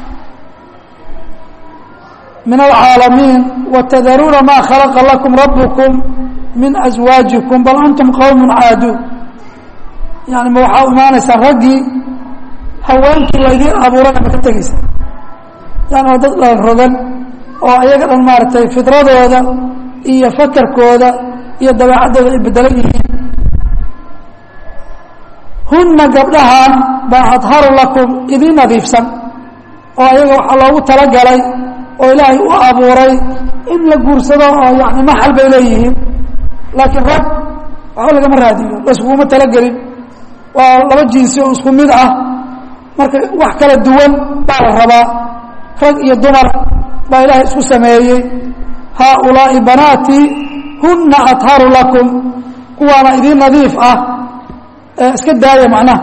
min alcaalamiin watadaruuna ma khalaqa lakum rabbukum min aswaajikum bal antum qowm caaduun yani ma waxaa imaanaysaa raggii haweenkii laydiin abuurana ma ka tegeysa yani waa dad dhan rogan oo ayaga dhan maaragtay fidradooda iyo fakarkooda iyo dabeecaddooda ay bedelan yihiin hunna gabdhahan baa adharu lakum idin nadiifsan oo ayaga waxaa loogu talagalay oo ilaahay u abuuray in la guursado oo yani maxal bay leeyihiin laakiin rag waxba lagama raadiyo laskuguma talagelin waa laba jinsi oo isku mid ah marka wax kala duwan baa la rabaa rag iyo dumar baa ilaahay isku sameeyey haaulaa'i banaatii hunna adharu lakum kuwaana idin nadiif ah iska daaya macnaha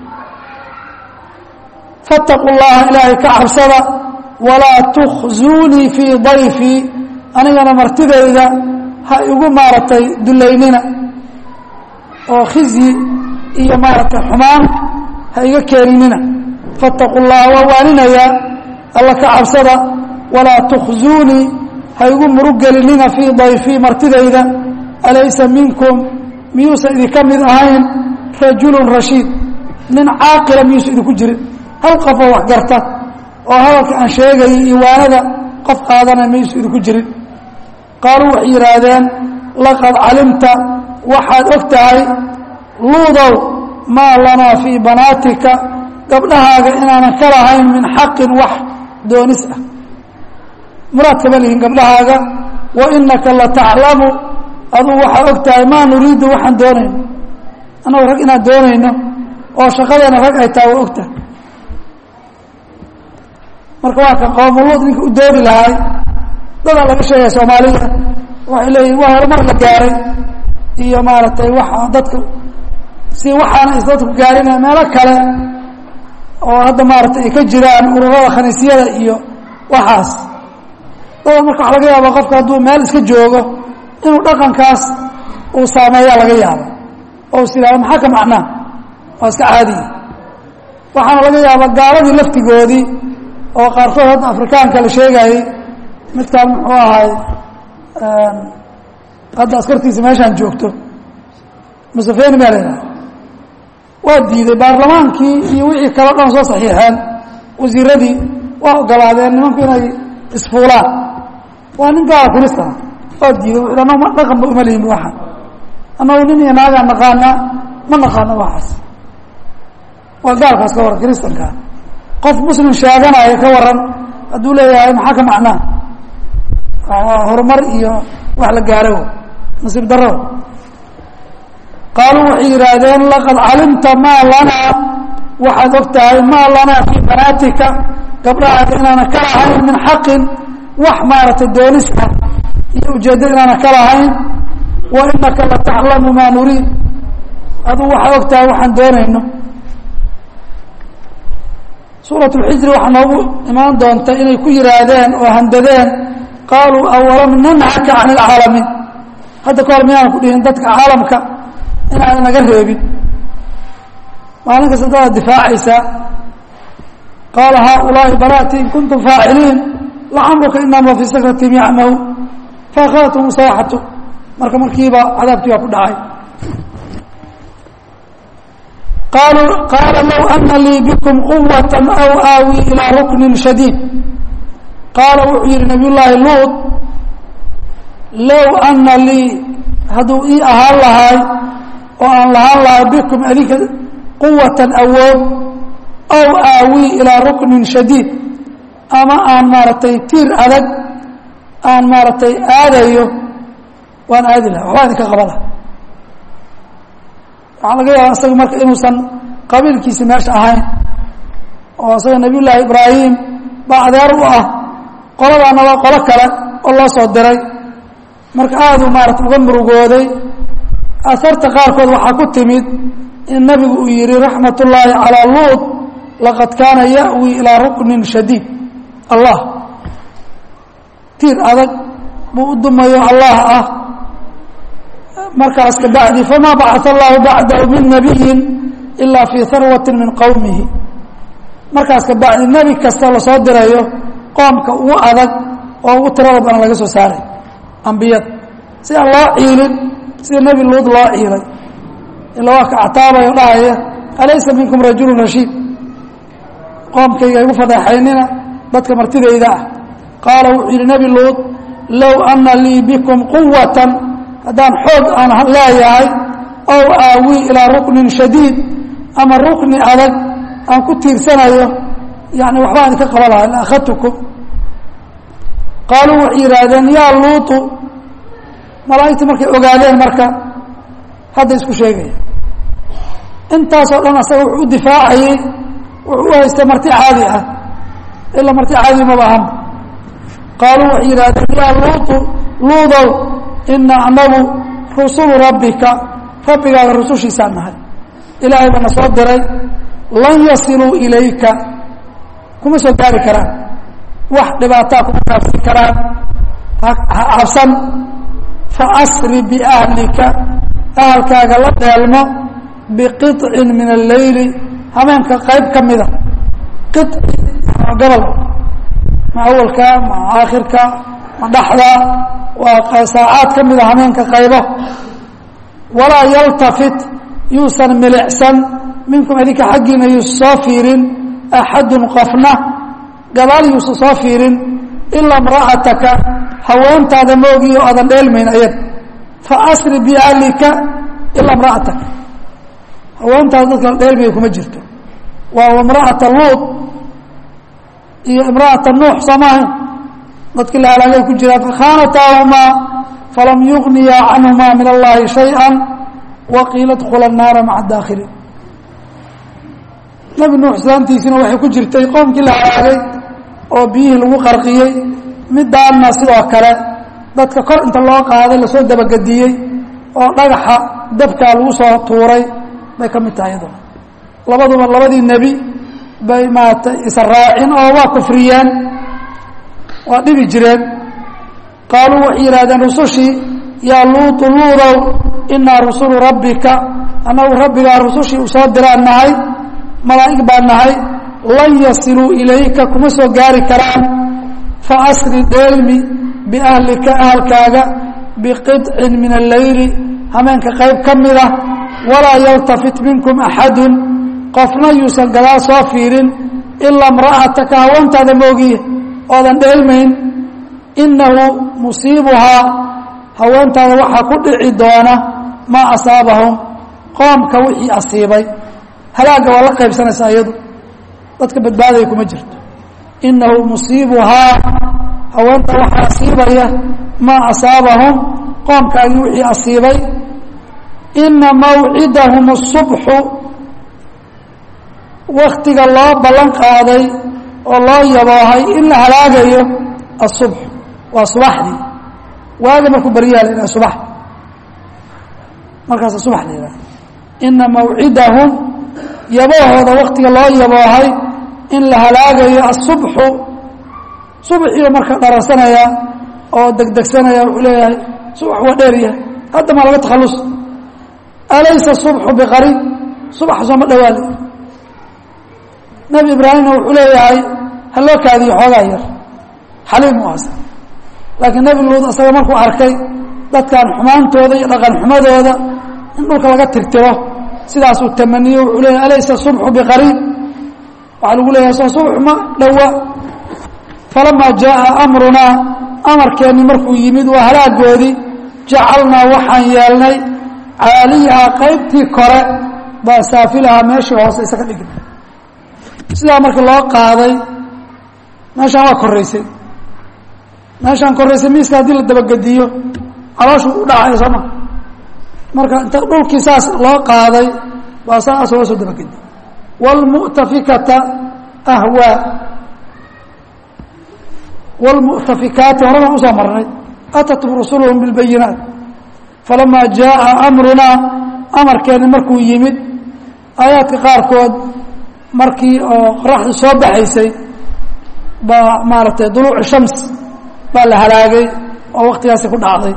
faاtaquu llaha ilaahay ka cabsada walaa tukhzuunii fii dayfii anigana martidayda ha igu maaragtay dulaynina oo khizyi iyo maaragtay xumaan ha iga keeninina faاtaquu llaha waa waaninayaa alla ka cabsada walaa tukhzuunii ha igu murugelinina fii dayfii martidayda alaysa minkum miyuusan idinka mid ahayn rajulun rashiid nin caaqila miyuusan idinku jirin hal qofoo wax garta oo hadalka aan sheegayay iwaanada qof qaadanaya miyuusan idinku jirin qaaluu waxay yidhaahdeen laqad calimta waxaad og tahay luudow maa lanaa fii banaatika gabdhahaaga inaanan ka lahayn min xaqin wax doonis ah muraad kama lihin gabdhahaaga wa inaka lataclamu aduu waxaa og tahay maa nuriidu waxaan doonayno annagu rag inaan doonayno oo shaqadeena rag ay tahay waa og tahay marka waa kan qoomuluud ninka u dooni lahay dadaa laga sheegaya soomaalida waxay leeyihin waa horumar la gaaray iyo maaragtay waxa dadka si waxaana is dadku gaarina meelo kale oo hadda maaragtay ay ka jiraan ururada khaniisyada iyo waxaas dada marka waxa laga yaaba qofka hadduu meel iska joogo inuu dhaqankaas uu saameeyaa laga yaabo oo is yidhahdo maxaa ka macnaa waa iska caadiya waxaana laga yaaba gaaladii laftigoodii oo qaarkood hadda afrikaanka la sheegayey midkaan muxuu ahay hadda askartiisa meeshaan joogto musafeni baa la yidhaha waa diiday baarlamaankii iyo wixii kale o dhan soo saxiixeen wasiiradii waa ogolaadeen nimanku inay isfuulaan waa nin gaala kiristana waa diiday wuxu annagu ma dhaqanba uma lihin waxaan annagu nin iyo naagaan naqaanaa ma naqaano waxaas waa gaalkaas ka waran kiristankaa qof muslim sheeganaya ka waran hadduu leeyahay maxaa ka macnaa horumar iyo wax la gaaro nasiib daro qaaluu waxay yidhaahdeen laqad calimta maa lanaa waxaad og tahay maa lanaa fii banaatika gabdhahaaga inaana ka lahayn min xaqin wax maaragtay doonis ah iyo ujeeddo inaana ka lahayn wa inaka lataclamu maa nuriid aduu waxaad og tahay waxaan doonayno suurat lxijri waxaa noogu imaan doonta inay ku yidhaahdeen oo handadeen qaaluu awalam nanhaka can ilcaalamiin hadda ka hor miyaan ku dhihin dadka caalamka inaadan naga reebin maalin kasta dadaad difaacaysaa qaala haaulaai banaati in kuntum faaciliin lacamruka inahum fii sakratim yacmahu faakhadathm sayxatu marka markiiba cadaabkii baa ku dhacay qaaluu qaala low ana lii bikum quwat aw aawi ilaa ruknin shadiid qaala wuxuu yihi nabiy llaahi luud low ana lii hadduu ii ahaan lahaay oo aan lahaan lahay bikum adinka quwatan awood aw aawii ilaa ruknin shadiid ama aan maaragtay tiir adag aan maaragtay aadayo waan aadi laha waxbaa idinka qaba laha waxaa laga yaaba isaga marka inuusan qabiilkiisi meesha ahayn oo isaga nabiy llaahi ibraahim baa adeer u ah qoladaana waa qolo kale oo loo soo diray marka aaduu maarata uga murugooday asarta qaarkood waxaa ku timid in nabigu uu yihi raxmat ullaahi calaa luud laqad kaana ya'wi ilaa ruknin shadiid allah tiir adag buu u dumayo allah ah markaas ka bacdi famaa bacaa allahu bacdahu min nabiyin ilaa fii harwati min qowmihi markaas ka bacdi nebi kasta lasoo dirayo qoomka ugu adag oo ugu tirada badan laga soo saaray ambiyada si aan loo ciilin sida nebi luud loo ciilay ila waa ka actaabayo dhahaya alaysa minkum rajulu rashiid qoomkayga igu fadeexaynina dadka martidayda ah qaala wuxuu yidhi nebi luud low ana lii bikum quwatan haddaan xoog aan leeyahay ow aawii ilaa ruknin shadiid ama rukni adag aan ku tiirsanayo yani waxbaa idinka qaba lahay la akhadtukum qaaluu waxay yidhaahdeen yaa luutu malaa'igtii markay ogaadeen marka hadda isku sheegaya intaasoo dhan asaga wuxuu u difaacayey wuxuu u haystay marti caadi ah ilaa marti caadi maba ahanba qaaluu waxay yidhahdeen yaa luutu luudow ina anagu rusulu rabbika rabbigaaga rusushiisaan nahay ilaahay baa na soo diray lan yasiluu ilayka kuma soo gaari karaan wax dhibaataa kuma kaafsi karaan ha cabsan faasri biahlika ahalkaaga la dheelmo biqiطcin min alleyli habeenka qayb ka mida qici gobol ma awalka ma aakhirka ma dhaxda waa saacaad ka mida habeenka qaybo walaa yaltafit yuusan milicsan minkum idinka xaggiina yuusa soo fiirin axadun qofna gadaal yuusa soo fiirin ilaa imra'ataka haweentaada moogi oo aadan dheelmayn ayad fa asri biahlika ilaa imra'ataka haweentaada dadka la dheelmaya kuma jirto waa imra'ata luud iyo imra'ata nuux soo maahayn dadkii la halaagay ku jiraan fakhaanataahumaa falam yugniya canhumaa min allahi shayئa waqiila dkula الnaara maca daakhiliin nebi nuux islaantiisina waxay ku jirtay qoomkii la halaagay oo biyihii lagu qarqiyey midaanna sidoo kale dadka kor inta loo qaaday lasoo dabagediyey oo dhagaxa dabkaa lagu soo tuuray bay ka mid tahay iyaduna labaduba labadii nebi bay maaragtay israacin oo waa kufriyeen waa dhibi jireen qaaluu waxay yidhahdeen rusushii yaa luutu luudow inaa rusulu rabbika annagu rabbigaa rusushii u soo diraan nahay malaa'ig baan nahay lan yasiluu ilayka kuma soo gaari karaan fa asri dheelmi biahlika ahalkaaga biqidcin min alleyli hameenka qayb ka mida walaa yaltafit minkum axadun qofna yuusan gadaal soo fiirin ilaa imra'ataka haweentaada moogiye oodan dheelmayn innahu musiibuhaa haweentaada waxaa ku dhici doona maa asaabahum qoomka wixii asiibay halaagga waa la qaybsanaysaa iyadu dadka badbaadaya kuma jirto innahu musiibuhaa haweenta waxaa asiibaya maa asaabahum qoomkaagii wixii asiibay ina mawcidahum الصubxu waktiga loo ballan qaaday oo loo yaboohay in la halaagayo الصubx waa subaxdii waaga markuu baryaha la yidhaha subax markaasa subax la yidhaha ina mawcidahum yabahooda waktiga loo yaboohay in la halaagayo الصubxu subaxiiba marka dharansanaya oo degdegsanaya wuxuu leeyahay subax waa dheer yahay hadda maa laga takhallus alaysa subxu biqariib subaxa sooma dhawaale nebi ibraahimna wuxuu leeyahay ha loo kaadiyo xoogaa yar xaliim u asa laakiin nebi luud isaga markuu arkay dadkan xumaantooda iyo dhaqan xumadooda in dhulka laga tirtiro sidaasuu tamaniyo wuxuu leeyahay alaysa subxu biqariib waxaa lagu leeyahay soo subxu ma dhowa falamaa jaaa amrunaa amarkeenni markuu yimid waa halaagoodii jacalnaa waxaan yeelnay caaliyahaa qaybtii kore baa saafilahaa meeshii hoose isaga dhigna sidaa marka loo qaaday meeshaan waa koraysay meeshaan koraysay miiska haddii la dabagediyo calooshu u dhacaya sooma marka inta dhulkii saas loo qaaday baa saas loo soo dabagediy wاlmu'tafikata ahwaa wاlmu'tafikaati hore baan usoo marnay atatum rusuluhum biاlbayinaat falamaa jaءa amrunaa amarkeeni markuu yimid aayaadka qaarkood markii oo qoraxdu soo baxaysay baa maaragtay duluuc shams baa la halaagay oo waktigaasi ku dhacday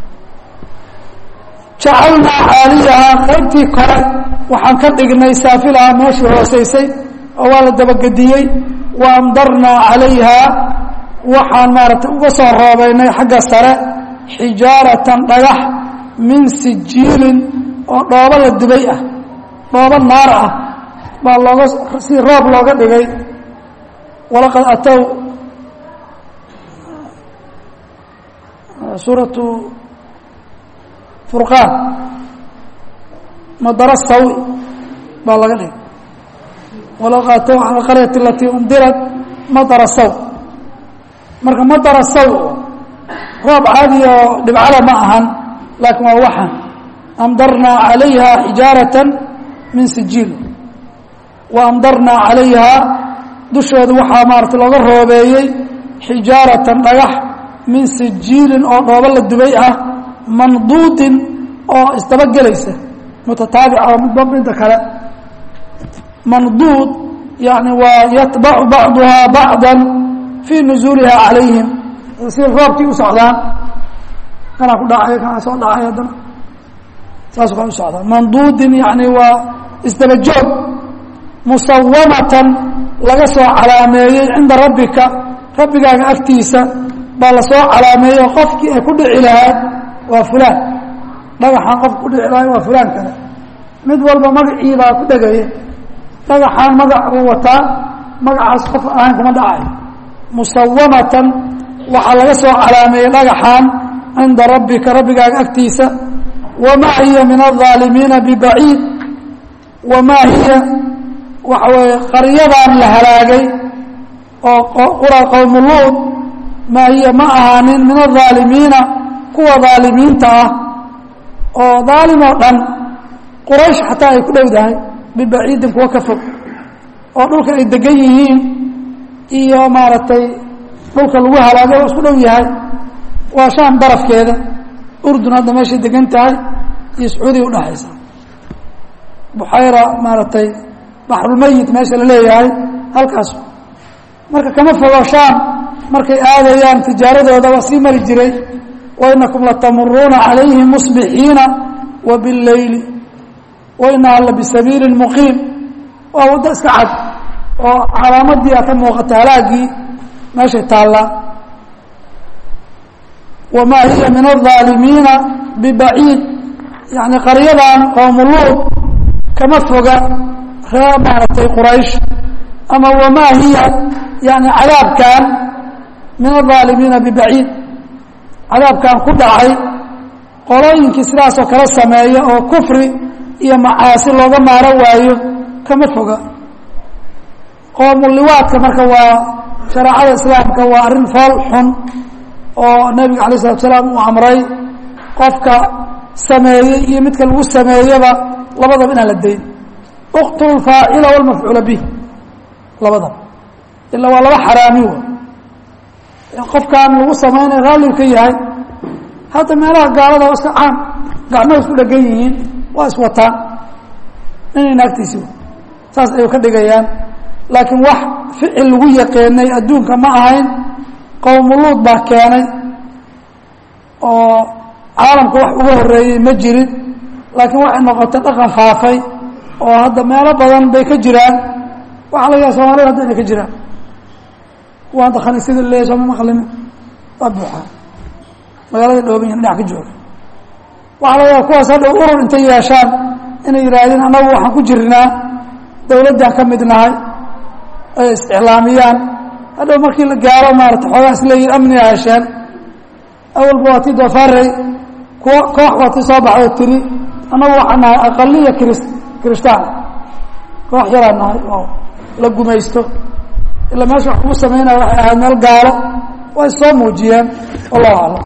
jacalnaa caaliyahaa qaybtii kore waxaan ka dhignay saafilahaa meeshii hoosaysay oo waa la dabagediyey wa amdarnaa calayhaa waxaan maaragtay uga soo roobeynay xagga sare xijaaratan dhagax min sijiilin oo dhoobo la dubay ah dhoobo naar ah baa looga si roob looga dhigay walaqad atow suuratu furqaan madara sawi baa laga dhigay walaqad atow cala alqaryati alatii undirat madara saw marka madara saw roob caadi oo dhibcala ma ahan laakiin waa waxan amdarnaa calayha xijaaratan min sijiil wa amdarnaa calayhaa dushooda waxaa maarata looga roobeeyey xijaaratan dhagax min sijiilin oo dhoobo la dubay ah manduudin oo isdaba gelaysa mutataabica oo midba midda kale manduud yani waa yatbacu bacduhaa bacda fii nuzuuliha calayhim si roobkii u socdaan kanaa ku dhacay kanaa soo dhacay haddana saas kaa u socdaan manduudin yani waa isdaba joog musawamatan laga soo calaameeyey cinda rabbika rabbigaaga agtiisa baa lasoo calaameeyey oo qofkii ay ku dhici lahayd waa fulaan dhagaxaan qofka ku dhici lahay waa fulaan kale mid walba magacii baa ku dhegaya dhagaxaan magac uu wataa magacaas qof ahayn kuma dhacayo musawamatan waxaa laga soo calaameeyey dhagaxaan cinda rabbika rabbigaaga agtiisa wamaa hiya min aلظaalimiina bibaciid wamaa hiya waxa weeye qaryadan la halaagay oo qura qowmu luud maa hiya ma ahaanin min adaalimiina kuwa daalimiinta ah oo daalim oo dhan quraysh xataa ay ku dhowdahay bibaciidin kuwa ka fog oo dhulka ay degan yihiin iyo maaragtay dhulka lagu halaagay oo isku dhow yahay waa shaam darafkeeda urdun hadda meeshay degan tahay iyo sacuudiya udhaxaysa buxayra maaragtay baxrulmeyit meesha la leeyahay halkaas marka kama fogo shaam markay aadayaan tijaaradooda waa sii mari jiray wainakum latamuruuna calayhim musbixiina wa bileyli wainaha la bisabiili muqiim waa waddo iska cad oo calaamadii a ka muuqata halaagii meeshay taallaa wamaa hiya min aaalimiina bibaciid yani qaryadan qoomuluud kama foga ree maaragtay quraysh ama wamaa hiya yani cadaabkan min aaalimiina bibaciid cadaabkan ku dhacay qolooyinkii sidaasoo kala sameeya oo kufri iyo macaasi looga maaro waayo kama foga qoomuliwaadka marka waa shareecada islaamka waa arrin fool xun oo nebiga alay slatu salaam uu amray qofka sameeyey iyo midka lagu sameeyaba labadaba inaan la dayn uqtulu faacila walmafcuula bih labadaba ilaa waa laba xaraami w qofkaan lagu samaynayo raalliu ka yahay hadda meelaha gaalada waa iska caam gacmaha isku dhegan yihiin waa iswataan inay naagtiisi saas ayuu ka dhigayaan laakiin wax ficil lagu yaqeenay adduunka ma ahayn qowmuluud baa keenay oo caalamka wax uga horeeyey ma jirin laakiin waxay noqotay dhaqan faafay oo hadda meelo badan bay ka jiraan waxaa laga yaha soomaalida hadda inay ka jiraan kuwa hadda khaniisyada leeyahy sooma maqlimi waa buuxaa magaalada dhooban yahin dhinac ka jooga waxaa laga yaha kuwaas hadhow urur intay yeeshaan inay yihaahdeen annagu waxaan ku jirnaa dawladdaan ka mid nahay ay isticlaamiyaan hadhow markii la gaaro maarata xoogaa is leeyihin amniga hesheen awalba waa tii doofaarey kuwa koox waa tii soo baxdo tiri annagu waxaan nahay aqaliya kris kiristaan koox yaraan nahay oo la gumaysto ilaa meesha wax kugu samaynaya waxay ahayd meel gaalo way soo muujiyeen wallahu aclam